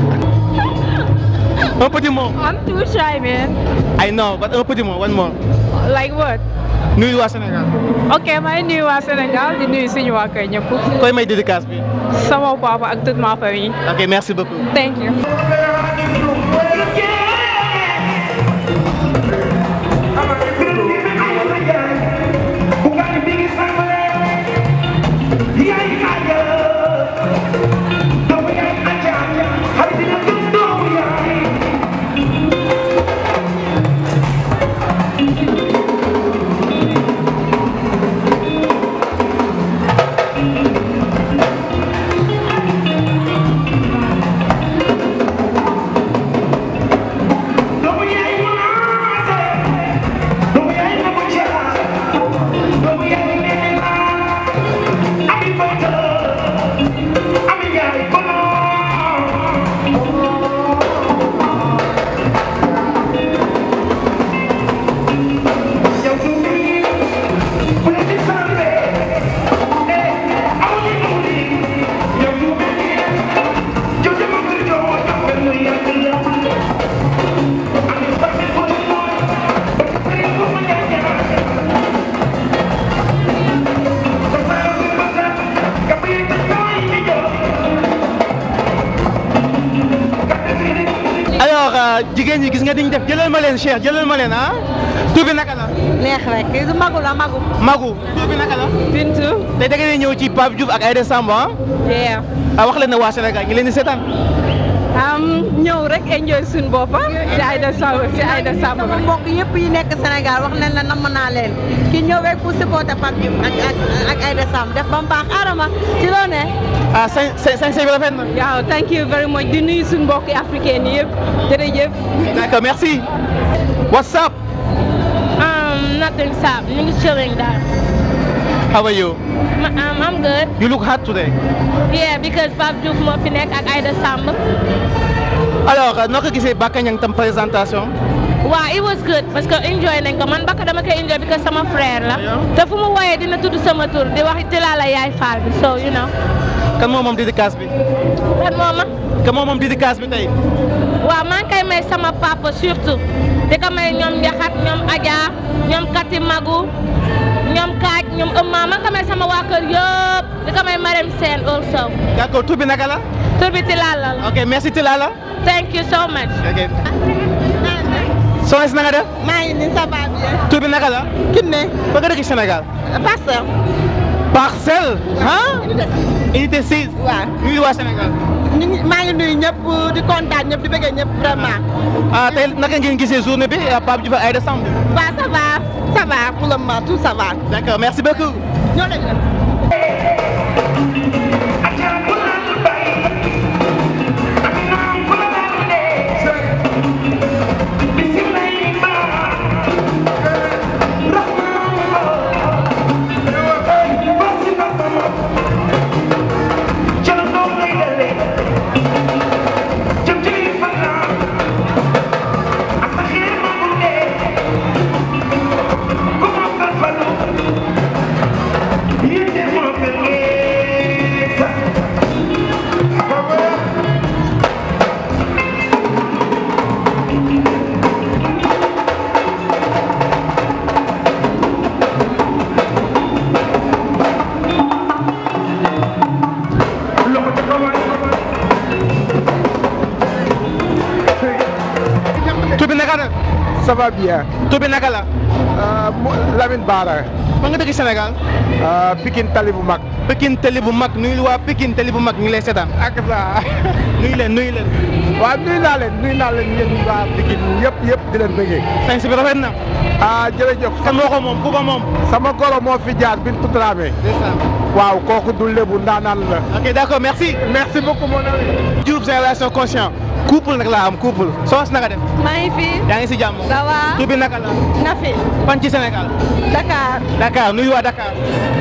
un petit mot. I'm too shy, man. I know, but un petit mot, one more. Like what? nuyu waa Sénégal. ok maa ngi nuyu waa Sénégal di nuyu suñu waa kër ñëpp. koy may dédicace bi. sama papa ak toute ma famille. ok merci beaucoup. thank you. alors jigéen ñi gis nga diñ def jëlal ma leen Cheikh jëlal ma leen ah tur bi naka la. neex rek kii du magu la magu. Magu tur bi naka la. Bintu. tey da ngeen di ñëw ci Pape Diouf ak Aïda Samb ah. yeah. ah wax leen ne waa Sénégal ñu leen di seetaan. am ñëw rek enjoy suñu boppam si Aïda Samb si Aïda Samb sama mbokk yëpp yi nekk Sénégal wax nañ la namm naa leen ki ñëw rek pour supporter Pape Diouf ak ak ak Aïda Samb def ba mu baax Adama ci loo ne. ah sañ sañ sañ bi rafet na. waaw thank you very much di nuyu suñu mbokki africain yi yëpp jërëjëf. d'accord merci. what's up. Um, nothing, Sam. You just chilling there. how are you. M- um, I'm good. you look hot today. Yeah, because Pape Diouf moo fi nekk ak Aïda Samb. alors noo ko gisee Baka Niang tam présentation. waaw it was good parce que enjoy nañ ko man Baka dama koy enjoy because sama frère la. te fu mu woyee dina tudd sama tur di wax Tilala yaay faal bi so you know. kan moo moom dédicace bi. kan moo ma. kan moo moom dédicace bi tey. waaw maa ngi koy may sama papa surtout di ko may ñoom Njaxat ñoom Adja ñoom Kati Magu ñoom Kaaj ñoom Ëmma maa ngi ko may sama waa kër yëpp di ko may Marème Sène also. d'accord tur bi naka la. tur bi Tilala la. ok merci Tilala. thank you so much. ok. soxna si na nga def. maa ngi nii ça va bien. tur bi naka la. Kiné. ba nga dëkk Sénégal. Parcelles. Parcelles. ah. unité 6. waaw ñu ngi waa Sénégal. ñu ngi maa ngi nuyu ñëpp di kontaan ñëpp di bëggee ñëpp vraiment. ah tey naka ngeen gisee journée bi Pape Diouf ak Aïda Samb. waaw ça va ça va pour le moment tout ça va. d'accord merci beaucoup. ñoo leen tur bi naka la. ça va bien. tur bi naka la. Lamine Bara. fa nga dëkk Sénégal. Pikine Tali bu mag. Pikine Tali bu mag nuyu waa Pikine Tali bu mag ñu ngi lay seetaan. ak sa nuyu leen nuyu leen. waaw nuyu naa leen nuyu naa leen yéen waa Pikine yëpp yëpp di leen bëggee. sañ si bi rafet na. ah jërëjëf. kan moo ko moom ku ko moom. sama goro moo fi jaar Bintu Dramé. waaw kooku du lébu ndaanaan la. ok d'accord merci. merci beaucoup mon ami. Diouf génération conscient couple nag laa am couple soos naka def. maa ngi fi. yaa ngi si jàmm. ça va. tur bi naka la. Nafi. fan ci Sénégal. Dakar. Dakar nuyu waa Dakar.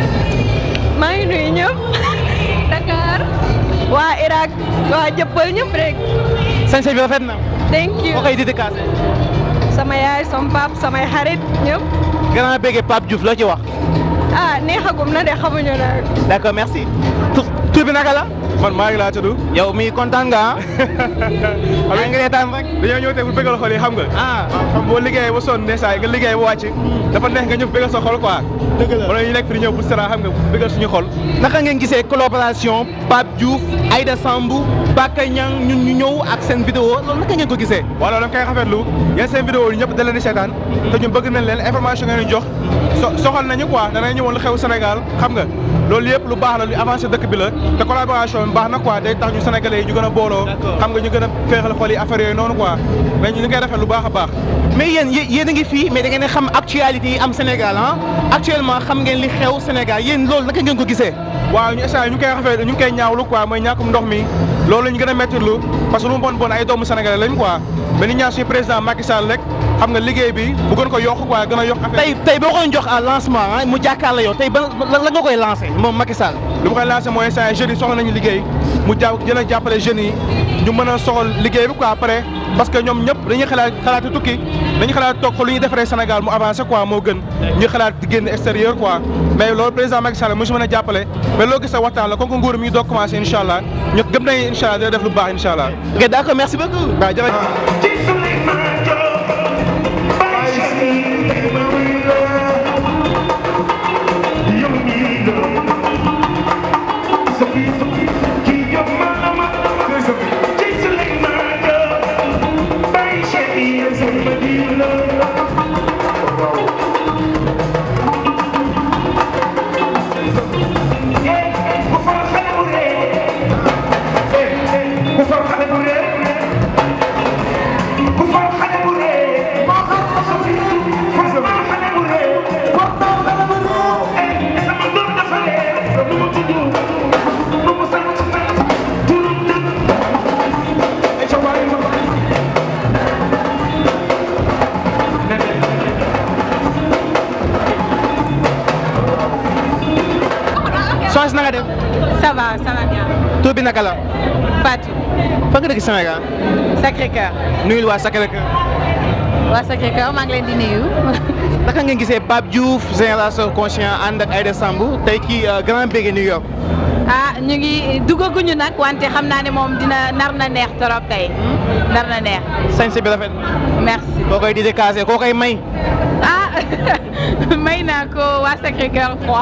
maa ngi nuyu ñëpp. Dakar. waa Irak. waa jëppal ñëpp rek. sañse bi rafet na. thank you. koo koy dédicacé. sama yaay sama pap samay xarit ñëpp. grand bége Pape Diouf loo ci wax. ah neexagum na de xamuñu nag. d'accord merci. tur tur bi naka la. man maa ngi laa tudd. yow mi kontaan nga ah. yaa ngi reetaan rek. dañoo ñëw tey pour bëggal xol yi xam nga. ah xam boo liggéeyee ba sonn ndeesaay nga liggéey ba wàcc. dafa neex nga ñëw bëggal sa xol quoi. dëgg la wala ñu nekk fi di ñëw pour sera xam nga bëggal suñu xol. naka ngeen gisee collaboration Pape Diouf Aïda Sambou Baka Niang ñun ñu ñëw ak seen vidéo loolu naka ngeen ko gisee. waaw loolu da nga koy rafetlu yéen seen vidéo yi ñëpp da leen di seetaan te ñun bëgg nañ leen information ngeen di jox so soxal nañu quoi danañ ñëwoon lu xew Sénégal xam nga loolu yëpp lu baax la lu avancé dëkk bi la te collaboration bi baax na quoi day tax ñu sénégalais yi ñu gën a booloo xam nga ñu gën a féexal xol yi affaire yooyu noonu quoi mais ñu ngi koy rafet lu baax a baax mais yéen yéen a ngi fii mais da ngeen a xam actualité yi am Sénégal ah actuellement xam ngeen li xew Sénégal yéen loolu naka ngeen ko gisee. waaw ñu instant ñu ngi koy rafet ñu ngi koy ñaawlu quoi mooy ñàkkum ndox mi loolu la ñu gën a méttilu parce que lu mu bon bon ay doomu sénégalais lañ quoi mais ni ñaan suñu président Macky Sall rek xam nga liggéey bi bu gën ko yokk quoi gën a yokk affaire tey tey boo koy jox à lancement ah mu jàkkaarloo yow tey ban lan nga koy lancé moom Macky Sall. lu ma koy lancé mooy instant jeunes yi soxla nañu liggéey mu ja gën a jàppale jeunes yi ñu mën a soxal liggéey bi quoi après parce que ñoom ñëpp dañuy xalaat xalaati tukki dañuy xalaat toog ko lu ñuy defaree Sénégal mu avancé quoi moo gën ñu xalaat di génn extérieur quoi mais loolu président Macky Sall mu si mën a jàppale mais loo gis sa waxtaan la comme que nguur mi ngi doog commencé incha allah ñu gëm nañu incha allah dina def lu baax incha allah. ok d'accord merci beaucoup. waaw jërëjëf. soos na nga def. ça va ça va bien. tur bi naka la. Fatou. fa nga dëkk Sénégal. Sacré-Cœur. nuyul waa Sacré-Cœur. waa Sacré-Cœur maa ngi leen di nuyu. naka ngeen gisee Pape Diouf génération conscient ànd ak Aïda Sambou tey ci Grand Bégué New York. ah ñu ngi duggaguñu nag wante xam naa ne moom dina nar na neex trop tey nar na neex. sañse bi rafet. merci. koo koy dédicacé koo koy may. ah may naa ko waa Sacré-Cœur 3.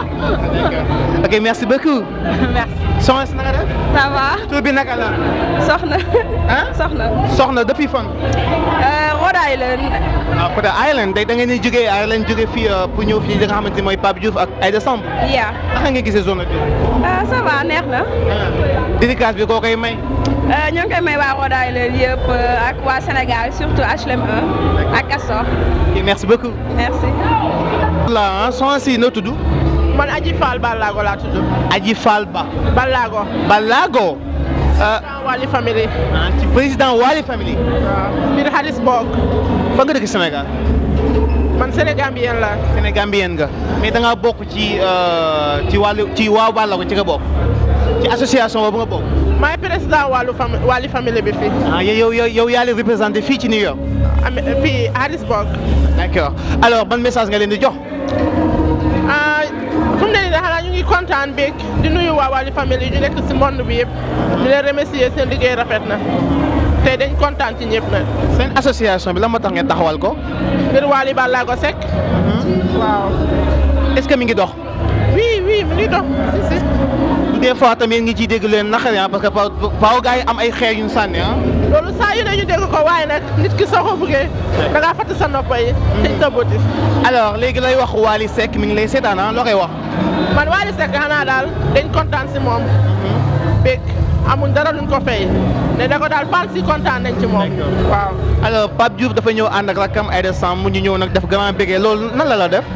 ok merci beaucoup. merci. soxna si naka def. ça va. tur bi naka la. Soxna. ah Soxna. soxna depuis fan. Rhode Island. ah peut être Ireland day da ngeen di jógee Ireland jógee fii pour ñëw fii li nga xamante ni mooy Pape Diouf ak Aïda Samb. yaa. naka nga gisee zone bi. ah ça va neex na. dédicace bi koo koy may. ñoo ngi koy may waa Rhode Island yëpp ak waa Sénégal surtout HLM 1 ak Castor. ok merci beaucoup. merci. la soxna si noo tudd. man Aji Fall Ballago laa tudd. Aji Fall Ba. Ballago. Ballago. Wali family. ah ci président Wali family. waaw biir Harrisburg. fa nga dëkk Sénégal. man Sénégambien la. Sénégambien nga mais da ngaa bokk ci ci wàllu ci waa Ballago ci nga bokk ci association boobu nga bokk. maay président wàllu fami Wali family bi fii. ah yow yow yow yaa leen représenté fii ci New York. am fii Harrisburg. d'accord alors ban message nga leen di jox. ah fu mu ne nii xanaa ñu ngi kontaan beeg di nuyu waa Wali family ñu nekk si monde bi yëpp di leen remercier seen liggéey rafet na te dañ kontaan ci ñëpp nag. seen association bi lan moo tax ngeen taxawal ko. ngir Wali Ballago Seck. waaw. est-ce que mi ngi dox. oui oui oui mu ngi dox si si. des fois tamit ngi ciy dégg leen naqari ah parce que pa faaw gars yi am ay xeer yu ñu sànni ah. loolu saa yu ne ñu dégg ko waaye nag nit ki soo ko bëggee da ngaa fàtte sa noppa yi. te tëbbati. alors léegi lay wax Wally Seck mi ngi lay seetaan ah loo koy wax. man Wally Seck xanaa daal dañ kontaan si moom. bég amuñ dara luñ ko fay. ne da ko daal baal si kontaan nañ ci moom. waaw. alors Pape Diouf dafa ñëw ànd ak rakkam Aïda Samb mu ñu ñëw nag def grand bégee loolu nan la la def.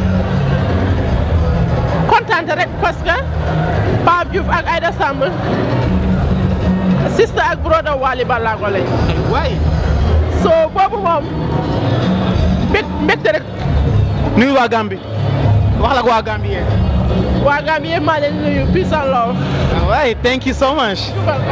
kontaan rek parce que Pape Diouf ak Aïda Samb sister ak brother Wally Ballago lañ. waay. so boobu moom mbég mbégte rek. nuyu waa Gambie wax la ak waa Gambie yéen. waa Gambie yëpp maa leen nuyu peace and love. waay thank you so much.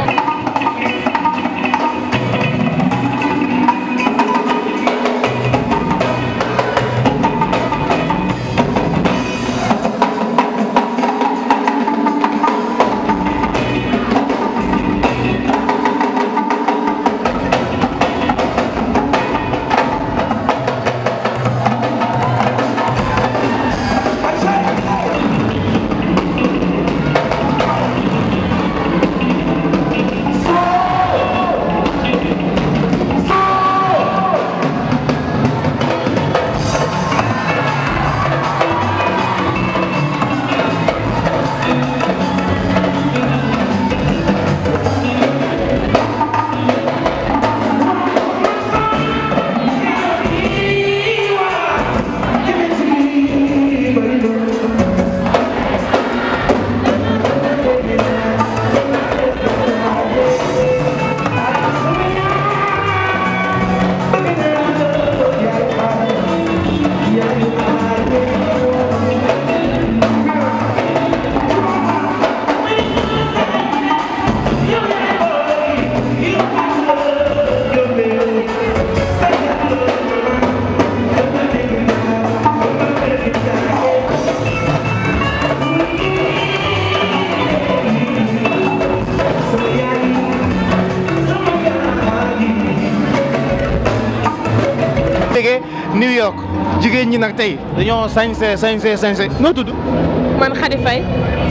jógee New York jigéen ñi nag tey dañoo sañse sañse sañse noo tudd. man Khady Faye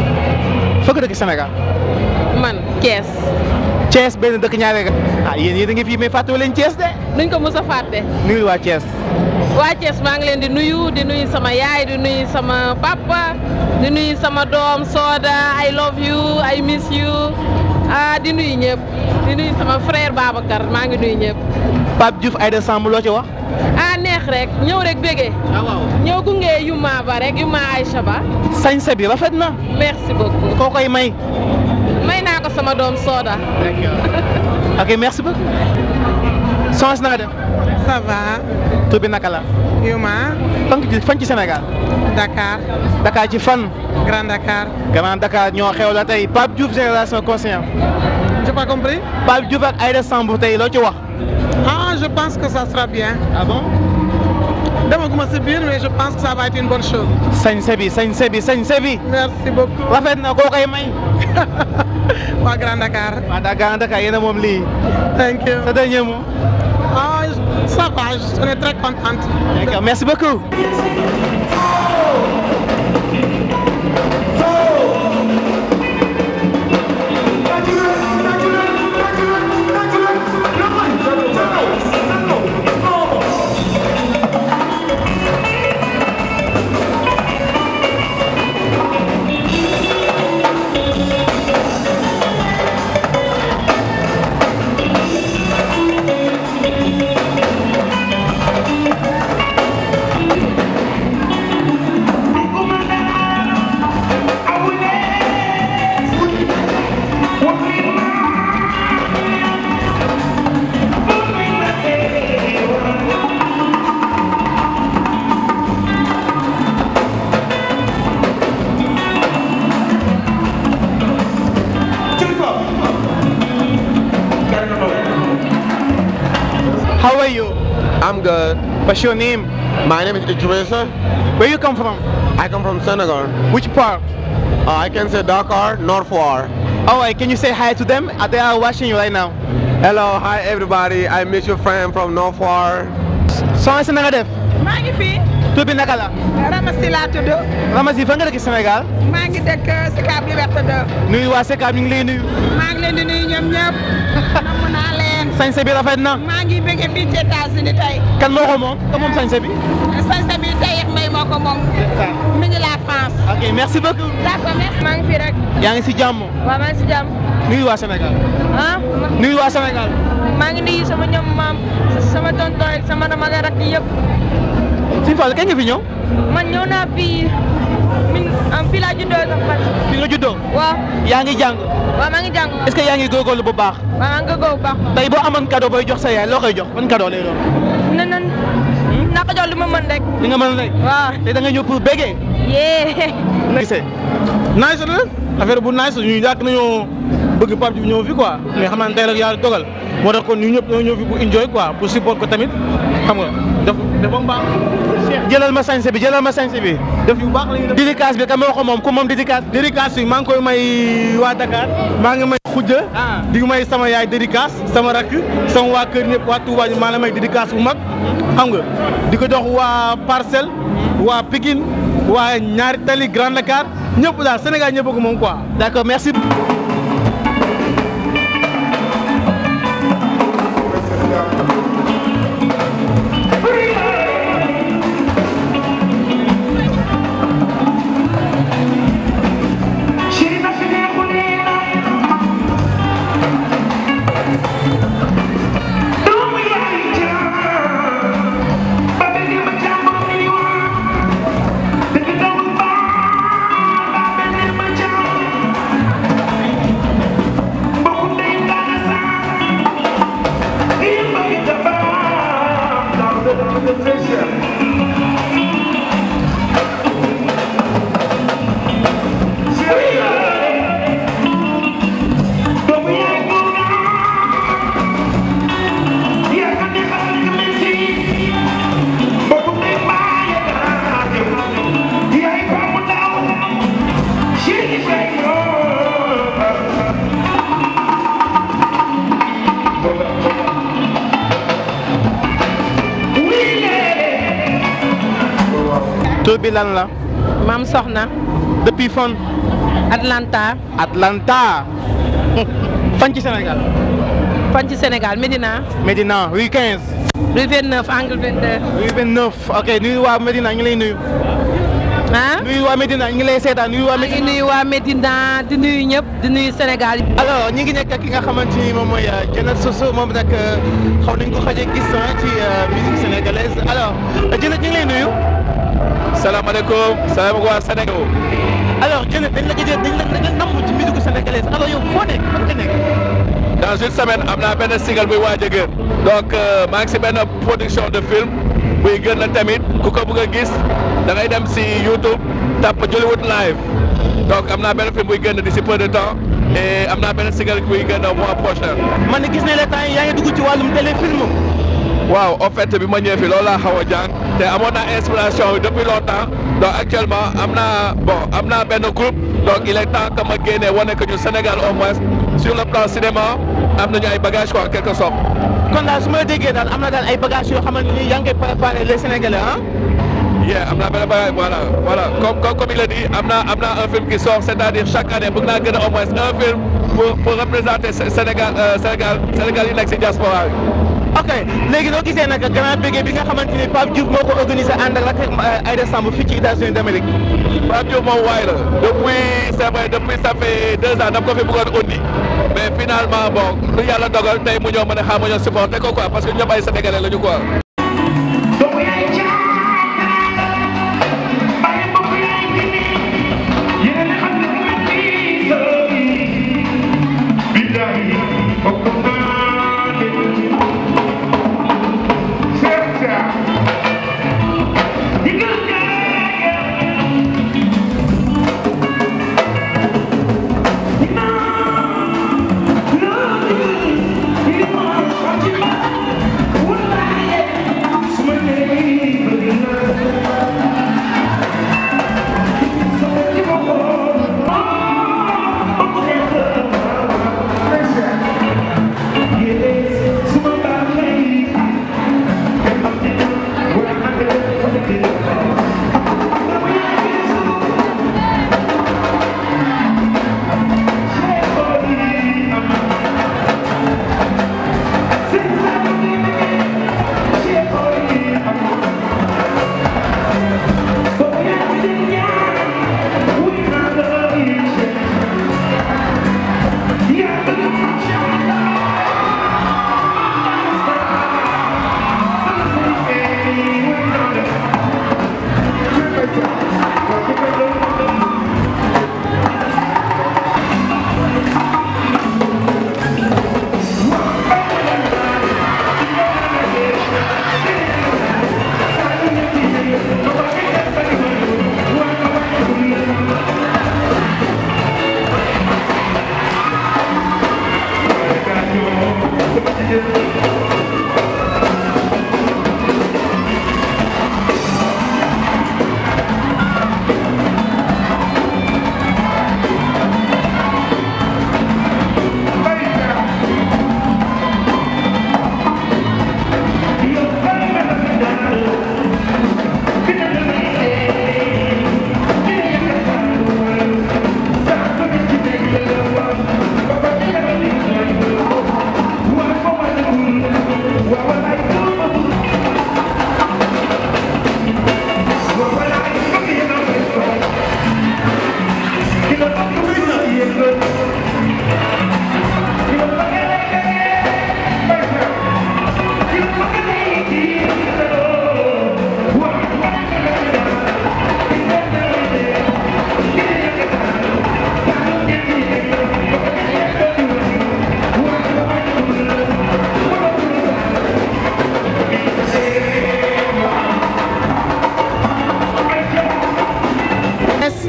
fëgg dëkk Sénégal. man Thiès. Thiès benn dëkk ñaareel ga. ah yéen yéen a ngi fii mais fàttewu leen Thiès de. duñ ko mës a fàtte. nuyu waa Thiès. waa Thiès maa ngi leen di nuyu di nuyu sama yaay di nuyu sama papa di nuyu sama doom Soda I love you I miss you ah di nuyu ñëpp di nuyu sama frère Babacar maa ngi nuyu ñëpp. Pape Diouf Aïda Samb loo ci wax. ah neex rek ñëw rek bégee. ah waaw ñëw gunge Yuma ba rek Yuma Aïcha ba. sañse bi rafet na. merci beaucoup. koo koy may. may naa ko sama doom Soda. ok merci beaucoup. soxna si na nga def. ça va. tur bi naka la. Yuma. fan ci fan ci Sénégal. Dakar. Dakar ci fan. Grand Dakar. Grand Dakar ñoo xew la tey Pape Diouf génération conscient. j'ai pas compris. Pape Diouf ak Aïda Samb tey loo ci wax. ah je pense que ça sera bien. ah bon. demaguma si biir mais je pense que ça va être une bonne chose. sañse bi sañse bi sañse bi. merci beaucoup. rafet na koo koy may. waa Grand Dakar. waa Grand Dakar yéen a moom lii. thank you. sa dernier mot. ah ça va on est très contente. d'accord merci beaucoup. How are you? I'm good. What's your name? My name is Idrissa. Where you come from? I come from Senegal. Which part? Uh, I can say Dakar, Northwar. Alright, can you say hi to them? Uh, They are watching you right now. Hello, hi everybody. I meet your friend from Northwar. Soxna si na nga def. maa ngi fi. tur bi naka la. Ramasi laa tudd. Ramasi fan nga dëkk Sénégal. maa ngi dëkk Sicap Liberté 2. nuyu waa Sicap ñu ngi lay nuyu. maa ngi leen di nuyu ñoom ñëpp. namm naa leen. sañse bi rafet na. maa ngi bëgg fii ci États-Unis tey. kan moo ko moom ka moom sañse bi. sañse bi tey mbay moo ko moom. mi ngi la France. ok merci beaucoup. d'accord merci. maa ngi fi rek. yaa ngi si jàmm. waaw maa ngi si jàmm. nuyu waa Sénégal. ah. nuyu waa Sénégal. maa ngi nuyu sama ñoom maam sama tonton ak sama ramale rak yëpp. Sëñ Fall kañ nga fi ñëw. man ñëw naa fii min am fii laa juddoo sax man. fi nga juddoo. waaw. yaa ngi jàng. waaw maa ngi jàng. est-ce que yaa ngi góorgóorlu bu baax. waaw maa ngi góorgóorlu bu baax. tey boo amoon cadeau booy jox sa yaay loo koy jox ban cadeau lay doon. na nan naa ko jox li ma mën rek. li nga mën rek. waaw tey da nga ñëw pour bégee. yee. gisee. nice la affaire bu nice ñu yàgg nañoo bëgg Pape Diouf ñëw fi quoi mais xam naa ne tey la yàlla dogal moo tax kon ñu ñëpp ñoo ñëw fi pour enjoy quoi pour support ko tamit xam nga def def ba mu baax. Cheikh jëlal ma sañse bi jëlal ma sañse bi. def yu baax la ñuy def. dédicace bi ka moo ko moom ku moom dédicace. dédicace bi maa ngi koy may waa Dakar maa ngi may xujja di may sama yaay dédicace sama rakk sama waa kër ñëpp waa Touba ñu maa la may dédicace bu mag xam nga di ko jox waa Parcelles waa Pikine waa ñaari tali Grand Dakar ñëpp daal Sénégal ñëpp ko moom quoi. d'accord merci. tur bi lan la. maam Soxna. depuis fan. Atlanta. Atlanta. fan ci Sénégal. fan ci Sénégal Médina. Médina rue 15. rue 29 angle 22. rue 29 ok nuyu waa Médina ñu lay nuyu. ah. nuyu waa Médina ñu ngi lay seetaan nuyu waa maa ngi nuyu waa Médina di nuyu ñëpp di nuyu Sénégal. alors ñi ngi nekk ak ki nga xamante ni moom mooy Dieynette Soso moom nag xaw nañ ko xaje gis ci musique sénégalaise alors Dieynette ñu ngi lay nuyu. salaamaaleykum salaamaaleykum waa Sénégal. alors Dieynette dañ la gëj dañ la dañ la namm ci musique sénégalaise alors yow foo nekk fan nga nekk. dans une semaine am naa benn single buy waaj a génn donc maa ngi si benn production de film buy gën la tamit ku ko bëgg a gis da ngay dem si YouTube tàpp Jollywood live donc am naa benn film buy génn d'ici peu de temps et am naa benn single buy génn mois prochain. man gis ne la temps yi yaa ngi dugg ci wàllum téléfilm. waaw en fait bi ma ñëwee fi loolu laa xaw a jàng te amoon naa inspiration bi depuis longtemps donc actuellement am naa bon am naa benn groupe donc il est temps que ma génnee wane que ñu Sénégal au moins sur le plan cinéma am nañu ay bagages quoi en quelque sorte. kon daal su ma la déggee daal am na daal ay bagages yoo xamante ni yaa ngi koy préparé les Sénégalais ah. yeah am naa benn bagage voilà voilà comme comme comme il a dit am naa am naa un film qui sort c'est-à-dire chaque année bëgg naa gën a au moins un film pour pour représenter Sénégal Sénégal Sénégal yi nekk si diaspora bi. ok léegi noo gisee nag grand bégué bi nga xamante ni Pape Diouf moo ko organisé ànd ak Aïda Samb fii ci États-Unis d'Amérique. Pape Diouf moom waay la depuis c'est vrai depuis ça fait deux ans dama ko fi bëggoon undi mais finalement bon lu yàlla dogal tey mu ñëw ma ne xaaral ma ñëw supporté ko quoi parce que ñëpp ay sénégalais lañu quoi. Yeah.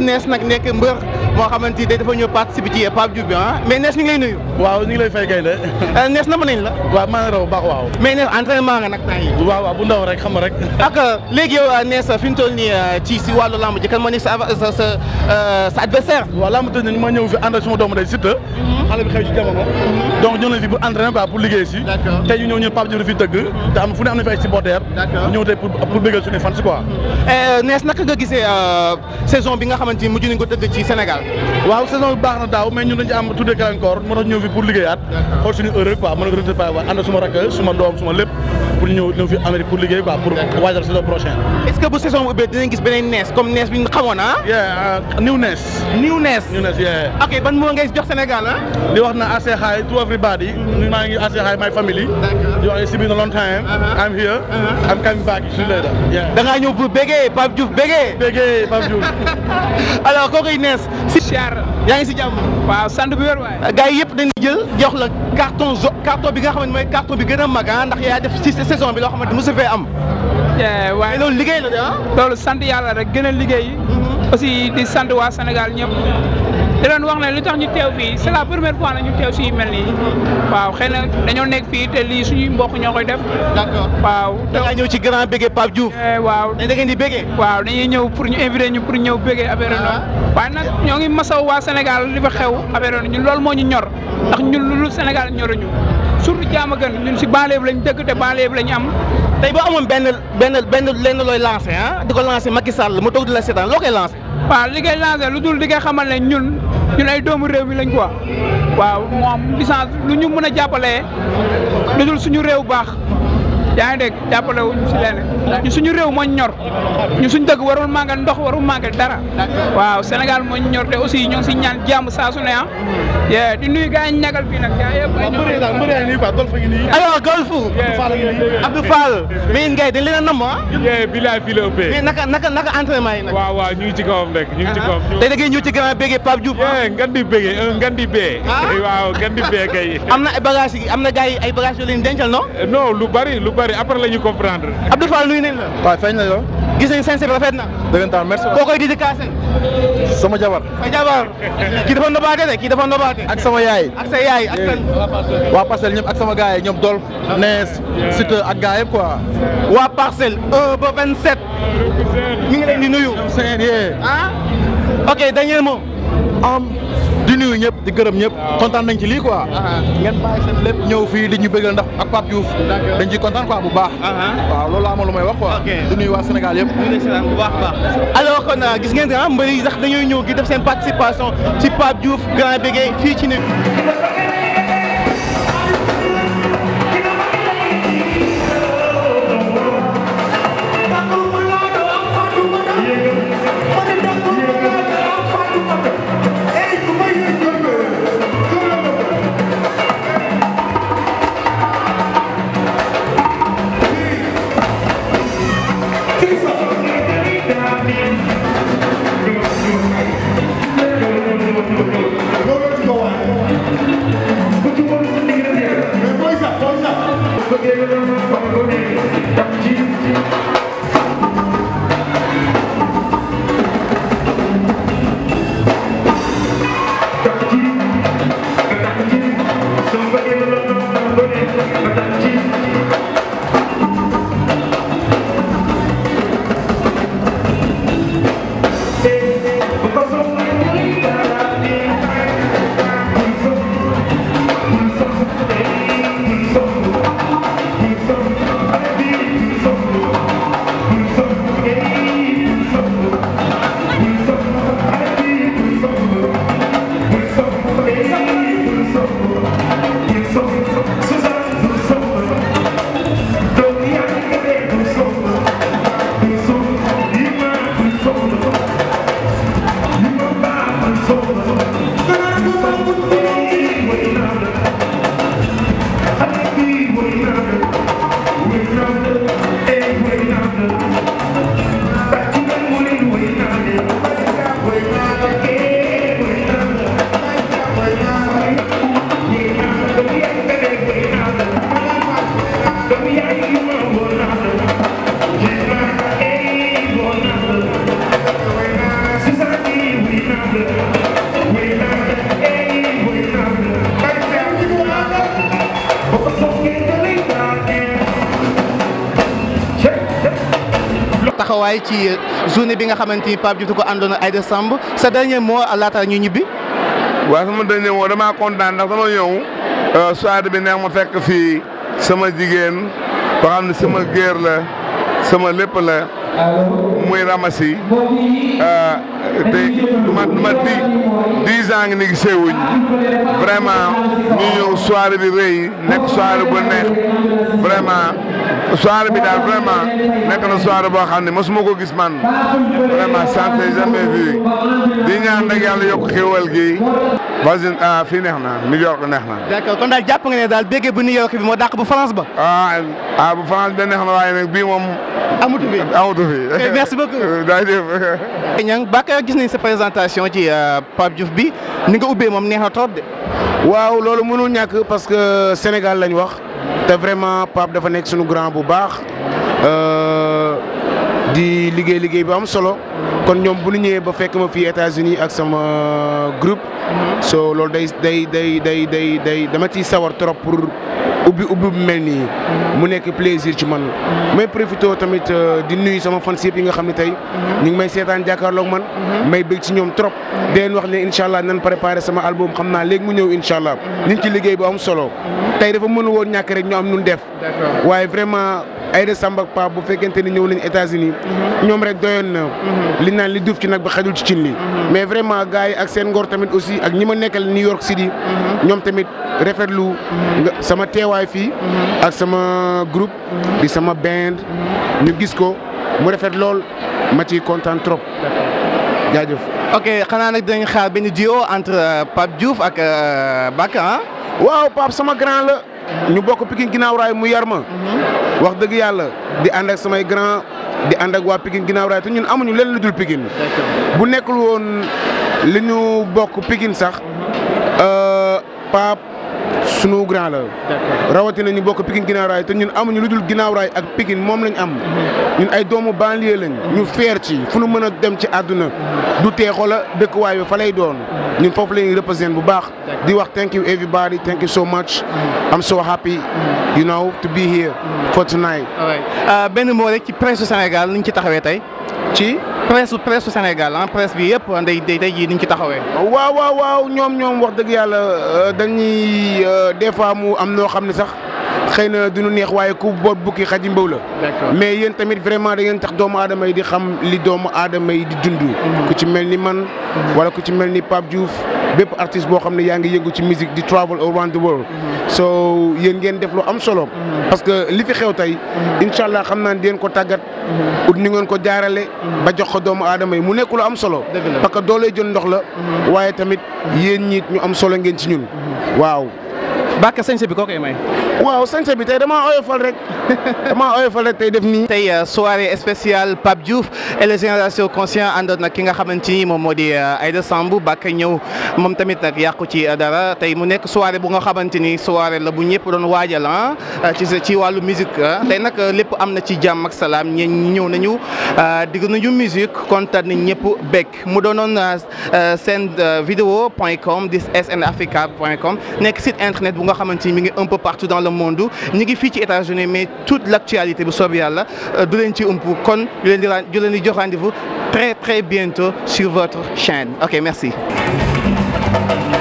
nees nag nekk mbër moo xamante ni dafa ñëw participer ci Pape Diouf bi ah mais nees ñu ngi lay nuyu. waaw ñu ngi lay fay gaynde nees na mën nañ la. waaw maa ngi raw baax waaw. mais nees entraînement nga nag temps yi. waaw waaw bu ndaw rek xam nga rek. ak léegi yow nees fi ñu toll nii ci si wàllu lamb ji kan moo nekk sa sa sa sa adversaire. waaw lamb tëj nañu ma ñëw fi ànd ak suma doomu day Siteu. xale bi xew ci jamono. donc ñëw nañ fi pour entraîner quoi pour liggéey si. tey ñu ñëw ñu Pape Diouf fi tëgg. te am fu ne am na fi ay supporters. ñu ñëw tey pour pour bëggal suñu fans quoi. nees naka nga gisee saison bi nga xamante ni mujj nañ ko tëgg ci Sénégal. waaw saison bi baax na daaw mais ñun dañu ci am tuddee gàllankoor moo tax ñëw fi pour liggéeyaat xool suñu heure quoi mën a retrouver waaye ànd suma rakk suma doom suma lépp pour ñëw ñëw fi Amérique pour liggéey quoi pour waajal saison prochaine est-ce que bu saison bu ubbee dinañ gis beneen nees comme nees bi ñu xamoon ah. yeah new nees. new nees. new nees yeah. ok ban moo ngay jox Sénégal ah. di wax na I say hi to everybody. maa ngi I say hi my family. di wax it's been a long time. I'm here. I'm coming back soon later. yeah. da ngaa ñëw pour bégee Pape Diouf bégee. bégee Pape Diouf. alors kooku nees. si siyaar. yaa ngi si jàmm. waaw sant bu wér waay. gars yi yëpp dañuy jël jox la carton zo carton bi nga xamante mooy carton bi gën a mag ah ndax yaa def ci saison bi loo xamante mosu fee am. waaye loolu liggéey la de ah. loolu sant yàlla rek gën a liggéey. aussi di sant waa Sénégal ñëpp. di leen wax ne li tax ñu teew fii c'est la première fois na ñu teew si yu mel nii waaw xëy na dañoo nekk fii te lii suñuy mbokk ñoo koy def. d'accord waaw. da ngaa ñëw ci grand bége Pape Diouf. waaw da ngeen di bége. waaw dañuy ñëw pour ñu invité ñu pour ñëw bége affaire noonu. waaye nag ñoo ngi masaw waa Sénégal li fa xew affaire noonu ñun loolu moo ñu ñor ndax ñun lu Sénégal ñoruñu surtout jaama gën ñun si banlieue bi lañ dëkk te banlieue bi lañ am. tey boo amoon benn benn benn lenn looy lancé ah di ko lancé Macky Sall mu toog di la seetaan loo koy lancé. waaw li koy lancé lu dul di koy xamal ne ñun ñun ay doomu réew mi lañ quoi waaw moom licence lu ñu mën a jàppalee lu dul suñu réew baax yaa ngi dégg jàppale wuñ si leneen ñu suñu réew moo ñor ñu suñ dëkk warul manqué ndox warul manqué dara waaw Sénégal moo ñor te aussi ñoo ngi si ñaan jàmm saa su ne ah yee di nuyu gars yi ñagal fii nag gars yëpp ay nii quoi golf gi nii alors golf Abdou Fall mais yéen gars yi dañ leen a namm ah yee bilaay fii la ëppee mais naka naka naka entraînement yi nag waaw waaw ñu ngi ci kawam rek ñu ngi ci kawam tey da ngay ñëw ci grand bége Pape Diouf yee ngan di bége un ngan di bee waaw ngan di bee kay am na ay bagages yi am na gars yi ay bagages yoo leen dencal non non lu bari lu bari après la ñu comprendre Abdou Fall nuyu nañ la waaw feeñ la yow gis nañ seen rafet na dëggantaan merci koo koy dédicacé sama jabar sa jabar kii dafa nobaate de kii dafa nobaate ak sama yaay ak sa yaay ak kan waa parcelle ñëpp ak sama gars yi ñoom Dolf Nees Siteu ak gars yëpp quoi waa parcelle 1 ba 27 mi ngi leen di nuyu seen yee ah ok dernier mot am di nuyu ñëpp di gërëm ñëpp kontaan nañ ci lii quoi ngeen bàyyi seen lépp ñëw fii di ñu bëggal ndax ak Pape Diouf dañ ciy kontaan quoi bu baax waaw loolu laa ma lu may wax quoi di nuyu waa Sénégal yëpp bu baax baax alors kon gis ngeen ah mbëri yi sax dañuy ñëw gi def seen participation ci Pape Diouf grand bégué fii ci ne taxawaay ci journée bi nga xamante ni Pape Diouf di ko àndoon ak Aïda Samb sa dernier mot laata ñu ñibbi. waaw sama dernier mot damaa kontaan ndax dama ñëw soirée bi neex ma fekk fii sama jigéen boo xam ne sama géer la sama lépp la muy ramasi te du ma du ma di dix ans ngi ni gisee wuñ vraiment ñu ñëw soirée bi rëy nekk soirée bu neex vraiment soirée bi daal vraiment nekk na soirée boo xam ne mosuma ko gis man vraiment ça s'est jamais vu di ñaan rek yàlla yokk xéwal gi voisine ah fii neex na New York neex na. d'accord kon daal jàpp nga ne daal béggee bu New York bi moo dàq bu France ba. ah ah bu France bi neex na waaye nag bii moom. amatu fi amatu fi. merci beaucoup. jaajëf. ñang Bakar gis nañ sa présentation ci Pape Diouf bi ni nga ubbee moom neex na trop de. waaw loolu mënul ñàkk parce que Sénégal lañ wax te vraiment Pape dafa nekk suñu grand bu baax di liggéey liggéey bu am solo kon ñoom bu ñu ñëwee ba fekk ma fii États-Unis ak sama groupe so loolu day day day day day day dama ciy sawar trop pour ubbi ubbi bu mel nii mu nekk plaisir ci man may profité tamit di nuyu sama fans yëpp yi nga xam ne tey ñu ngi may seetaan jàkkaarloog man may bëgg ci ñoom trop di leen wax ne incha allah nan préparé sama album xam naa léegi mu ñëw incha allah ñu ngi ci liggéey bu am solo tey dafa mënu woon ñàkk rek ñu am nun def waaye vraiment Aïda Samb ak Pape bu fekkente ni ñëw nañu États-Unis ñoom rek doyoon na li naan li duuf ci nag ba xajul ci cin li mais vraiment gars yi ak seen ngor tamit aussi ak ñi ma nekkal New York City ñoom tamit rafetlu nga sama teewaay fii ak sama groupe di sama band ñu gis ko mu rafet lool ma ciy kontaan trop jaajëf. ok xanaa nag dinañ xaar benn duo entre Pape Diouf ak Bakar waaw Pape sama grand la ñu bokk Pikine ginnaaw raay mu yar ma wax dëgg yàlla di ànd ak samay grand di ànd ak waa Pikine ginnaaw raay te ñun amuñu leen lu dul Pikine bu nekkul woon li ñu bokk Pikine sax Pape sunu grand la rawatina ñu bokk Pikine ginnaaw raay te ñun amuñu lu dul ginnaaw raay ak Pikine moom lañ am ñun ay doomu banlieue lañ ñu feer ci fu nu mën a dem ci àdduna du teexoo la dëkkuwaay bi fa lay doon ñun foofu la ñuy représente bu baax di wax thank you everybody thank you so much I'm so happy you know to be here for tonight. benn moo rek ci presse Sénégal ni ñu ci taxawee tey. ci presse presse Sénégal ah presse bi yëpp day day day ji ni ñu ci taxawee. waaw waaw waaw ñoom ñoom wax dëgg yàlla dañuy des fois mu am noo xam ne sax xëy na duñu neex waaye ku boot bukki xaji mbaw la mais yéen tamit vraiment da ngeen tax doomu aadama yi di xam li doomu aadama yi di dund ku ci mel ni man wala ku ci mel ni Pape Diouf bépp artiste boo xam ne yaa ngi yëngu ci musique di travel around the world so yéen ngeen def lu am solo parce que li fi xew tey incha allah xam naa ne di ko tàggat ut ni ngeen ko jaarale ba jox ko doomu aadama yi mu nekk lu am solo parce que doolee jël ndox la waaye tamit yéen ñiit ñu am solo ngeen ci ñun waaw Bakar sañse bi koo koy may. waaw sañse bi tey damaa oyofal rek damaa oyofal rek tey def nii. tey soirée spéciale Pape Diouf et les générations conscients àndoon nag ki nga xamante ni moom moo di Aïda Samb Bakar ñëw moom tamit nag yàqu ci dara tey mu nekk soirée bu nga xamante ni soirée la bu ñëpp doon waajal ah ci ci wàllu musique tey nag lépp am na ci jàmm ak salaam ñi ñëw nañu digg nañu musique kontaan nañ ñëpp bekk mu doonoon seen vidéo point com di snafrica point com nekk site internet bu nga xamante ni mi ngi un peu partout dans le monde ñu ngi fii ci États-Unis mais toute l'actualité bu soob yàlla du leen ci ëmp kon ñu leen di ñu leen di jox rendez-vous très très bientôt sur votre chaîne ok merci